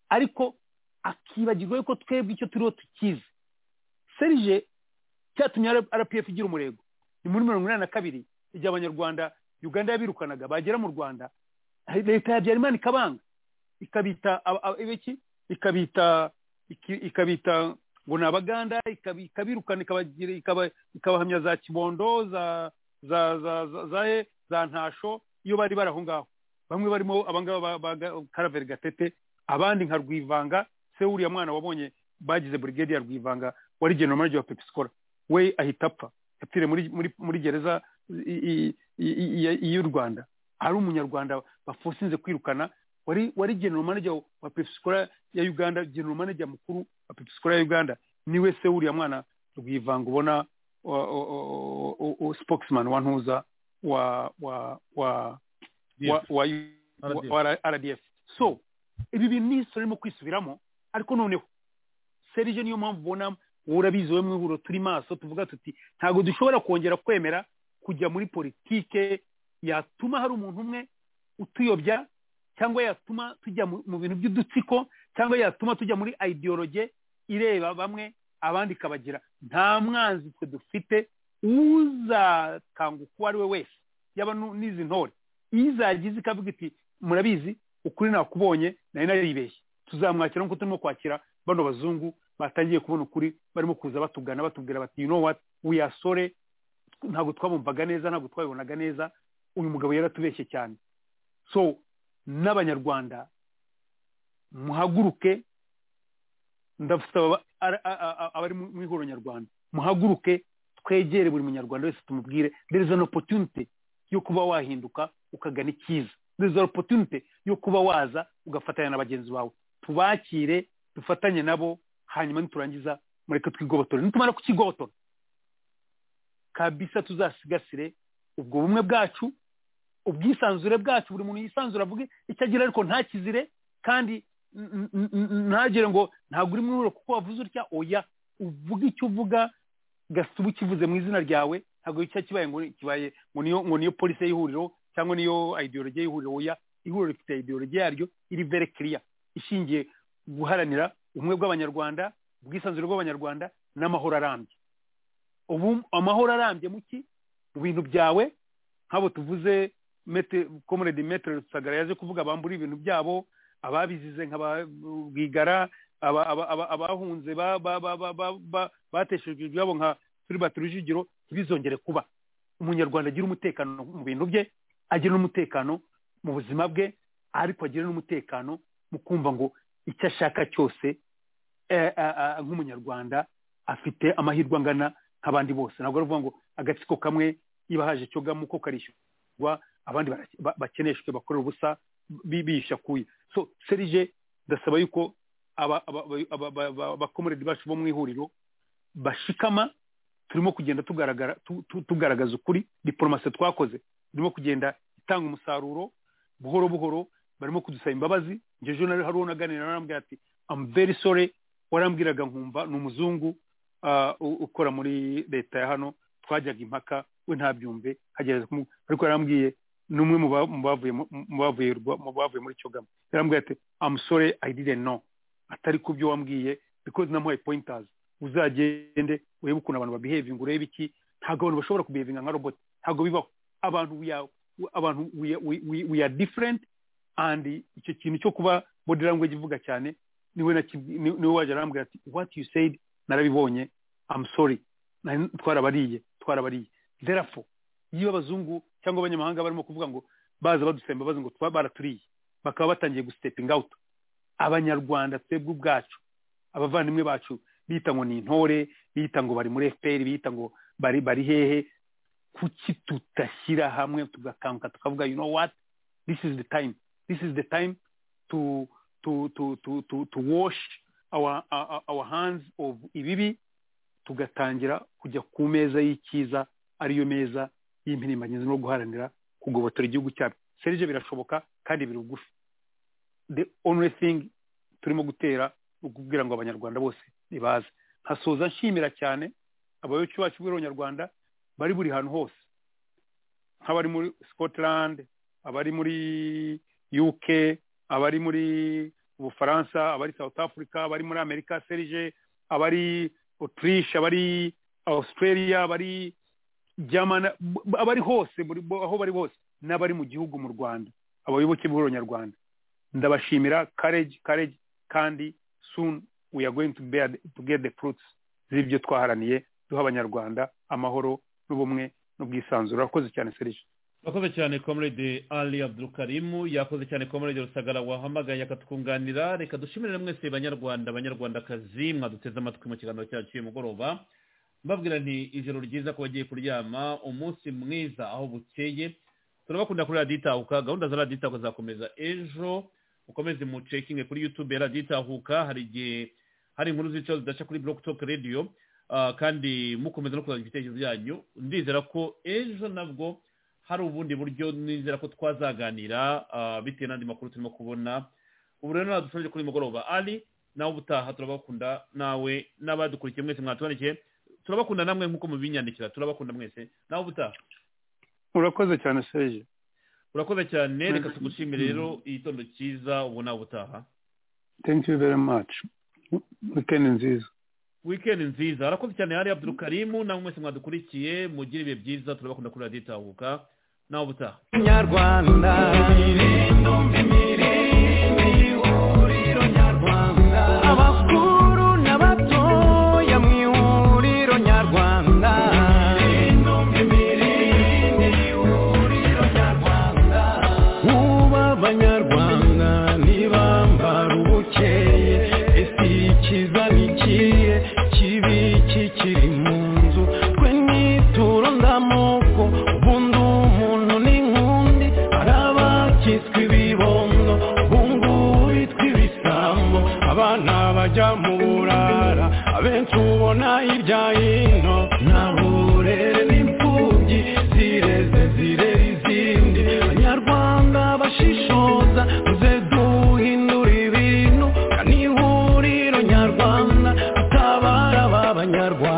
ariko akibagirwa yuko twebwe icyo turiho tukizi serije cyatumye rpf igira umurego ni muri mirongo inani na kabiri igihe abanyarwanda uganda yabirukanaga bagera mu rwanda leta ya habyarimana ikabanga ikabita aba- aba- ibiki ikabita iki- ikabita ngo ni abaganda ikab- ikabirukana ikabagira ikaba- ikabahamya za kibondo za za za za za, he- za ntasho iyo bari bari aho ngaho bamwe barimo abangaba ba- ba ga- karaveri gatete abandi nka rwivanga se uriya mwana wabonye bagize burigade ya rwivanga wari general wa pepisikora we ahita apfa yapfiriye muri muri muri gereza i- i- i- i- i- y'u rwanda ari umunyarwanda bafusinze kwirukana wari wari general manager wa pepisikora ya uganda general manager mukuru wa pepisikora ya uganda niwe se wuriya mwana rwivanga ubona wa- o- o- o- o- spokesman wa ntuza wa wa wa wa wa- wa- RDF. wa RDF so ibi bintu ni history irimo kwisubiramo ariko noneho serije niyo mpamvu ubona wowe urabizi wowe mu ihuriro turi maso tuvuga tuti ntabwo dushobora kongera kwemera kujya muri politike yatuma hari umuntu umwe utuyobya cyangwa yatuma tujya mu mu bintu by'udutsiko cyangwa yatuma tujya muri ideologe ireba bamwe abandi ikabagira nta mwanzi twe dufite uzakanguka uwo ari we wese yaba nu- n'izi ntore iyo izagize ikavuga iti murabizi ukuri nakubonye nari naribeshye tuzamwakira nk'uko turimo kwakira bano bazungu batangiye kubona ukuri barimo kuza batugana batubwira bati you know what we are sorry ntabwo twabumvaga neza ntabwo twabibonaga neza uyu mugabo yaratubeshye cyane so n'abanyarwanda muhaguruke ndasaba aba- ara- a- a- a- abari mu mu ihuriro nyarwanda muhaguruke twegere buri munyarwanda wese tumubwire there is an opportunity yo kuba wahinduka ukagana icyiza there is an opportunity yo kuba waza ugafatanya na bagenzi bawe tubakire dufatanye nabo hanyuma niturangiza mureke twigobotore nitumara kukigobotora kabisa tuzasigasire ubwo bumwe bwacu ubwisanzure bwacu buri muntu yisanzure avuge icyo agira ariko ntakizire kandi n- n- n- ntagire ngo ntabwo uri muri kuko wavuze utya oya uvuge icyo uvuga gasuba ukivuze mu izina ryawe ntabwo icyo kibaye ngo kibaye ngo niyo ngo niyo polisi y'ihuriro cyangwa niyo ideology y'ihuriro oya ihuriro rifite ideology yaryo iri very clear ishingiye guharanira ubumwe bw'abanyarwanda ubwisanzure bw'abanyarwanda n'amahoro arambye ubu amahoro arambye mu ki mu bintu byawe nk'abo tuvuze mete komuredi metere rusagara yaje kuvuga bambura ibintu byabo ababizize nk'ababwigara abahunze ba- ba- ba- ba- ba- ba- bateshejwe ibyabo nka filibert rujugiro ntibizongere kuba umunyarwanda agira umutekano mu bintu bye agira n'umutekano mu buzima bwe ariko agira n'umutekano mu kumva ngo icyo ashaka cyose eh, ah, ah, nk'umunyarwanda afite amahirwe angana nk'abandi bose ntabwo ari ukuvuga ngo agatsiko kamwe niba haje cyo gamu ko karishyurwa abandi bara- ba- bakeneshwe bakorera ubusa bibisha kuya so serije ndasaba yuko aba- aba- aba- aba- aba- aba- abakomeredi bacu bo mu ihuriro bashikama turimo kugenda tugaragara tu- tu- tugaragaza ukuri diporomasi twakoze irimo kugenda itanga umusaruro buhoro buhoro barimo kudusaba imbabazi njye ejo nari hari uwo naganira arambwira ati am very sorry warambwiraga nkumva ni umuzungu ah, u- ukora muri leta ya hano twajyaga impaka we ntabyumve hagerageza kumu- ariko yarambwiye ni umwe mu ba- mu bavuye mu- mu bavuye rwa- mu bavuye muri cyogamo yarambwiye ati amusore didn't know atari ku byo wambwiye because namuhaye pointers uzagende urebe ukuntu abantu babihevinga urebe iki ntabwo abantu bashobora kubihevinga nka robot ntabwo bibaho abantu we are- abantu we are- we- we- we are different and icyo kintu cyo kuba body language ivuga cyane niwe naki- ni- niwe waje arambwira ati what you said narabibonye am sorry Nari- twarabariye twarabariye therefore iyo abazungu cyangwa abanyamahanga barimo kuvuga ngo baza badusemba bazi ngo tuba baraturiye bakaba batangiye gustepinga out abanyarwanda twebwe ubwacu abavandimwe bacu bita ngo ni intore bita ngo bari muri fpr bita ngo bari bari hehe kuki tutashyira hamwe tugakanguka tukavuga you know what this is the time this is the time to to to to to, to wash our, our our hands of ibibi tugatangira kujya ku meza y'icyiza ariyo meza y'impirimbanyizi no guharanira kugobotora igihugu cyacu serije birashoboka kandi biri bugufi the only thing turimo gutera ni ukubwira ngo abanyarwanda bose nibaze nkasoza nshimira cyane abayoboke bacu b'abanyarwanda bari buri hantu hose nk'abari muri scotland abari muri uk abari muri ubufaransa abari south africa abari muri amerika serije abari autriche abari australia abari jamana b- b- abari hose muri bo- aho bari hose n'abari mu gihugu mu rwanda abayoboke b'ihuriro nyarwanda ndabashimira courage courage kandi soon we are going to, bear, to get the fruits z'ibyo twaharaniye duha abanyarwanda amahoro n'ubumwe n'ubwisanzure urakoze cyane serije yakoze cyane comrade ali abdulkarimu yakoze cyane comrade rusagara wahamagaye akatwunganira reka dushimirire mwese banyarwanda banyarwandakazi mwaduteze amatwi mu kiganiro cyacu cy'uyu mugoroba mbabwira nti ijoro ryiza ko bagiye kuryama umunsi mwiza aho bukeye turabakunda kuri radiyo itahuka gahunda za radiyo itahuka zakomeza ejo ukomeze mu cekinge kuri yutube ya radiyo itahuka hari igihe hari inkuru zicaho zidaca kuri block talk radio ah, kandi mukomeza no kuzana ibitekerezo byanyu ndizera ko ejo nabwo hari ubundi buryo nizera ko twazaganira ah, bitewe n'andi makuru turimo kubona ubu rero ntabwo kuri mugoroba ari nawe ubutaha turabakunda nawe n'abadukurikiye mwese mwatubandikiye turabakunda namwe nk'uko mubinyandikira turabakunda mwese nawe ubutaha urakoze cyane serije urakoze cyane reka tugushimire rero igitondo cyiza ubu nawe ubutaha thank you very much weekend nziza weekend nziza arakoze cyane hari abdul karimu namwe mwese mwadukurikiye mugire ibihe byiza turabakunda kuri radiyo itahuka nawe ubutaha nyarwanda abakuru n'abatoya mu ihuriro nyarwanda ubu abanyarwanda ntibambara ubukeye ese ikiza ni ikihe kibi kikiri mu nzu twe nituro ndamoko ubundi umuntu n'inkundi hari abakitswe ibibondo ubungubu bitwa ibisambo abana bajya mu burara abenshi ubona hirya hino nta burere n'imfubyi zireze zirera izindi abanyarwanda bashishoza muze duhindura ibintu kanihuriro nyarwanda atabara b'abanyarwanda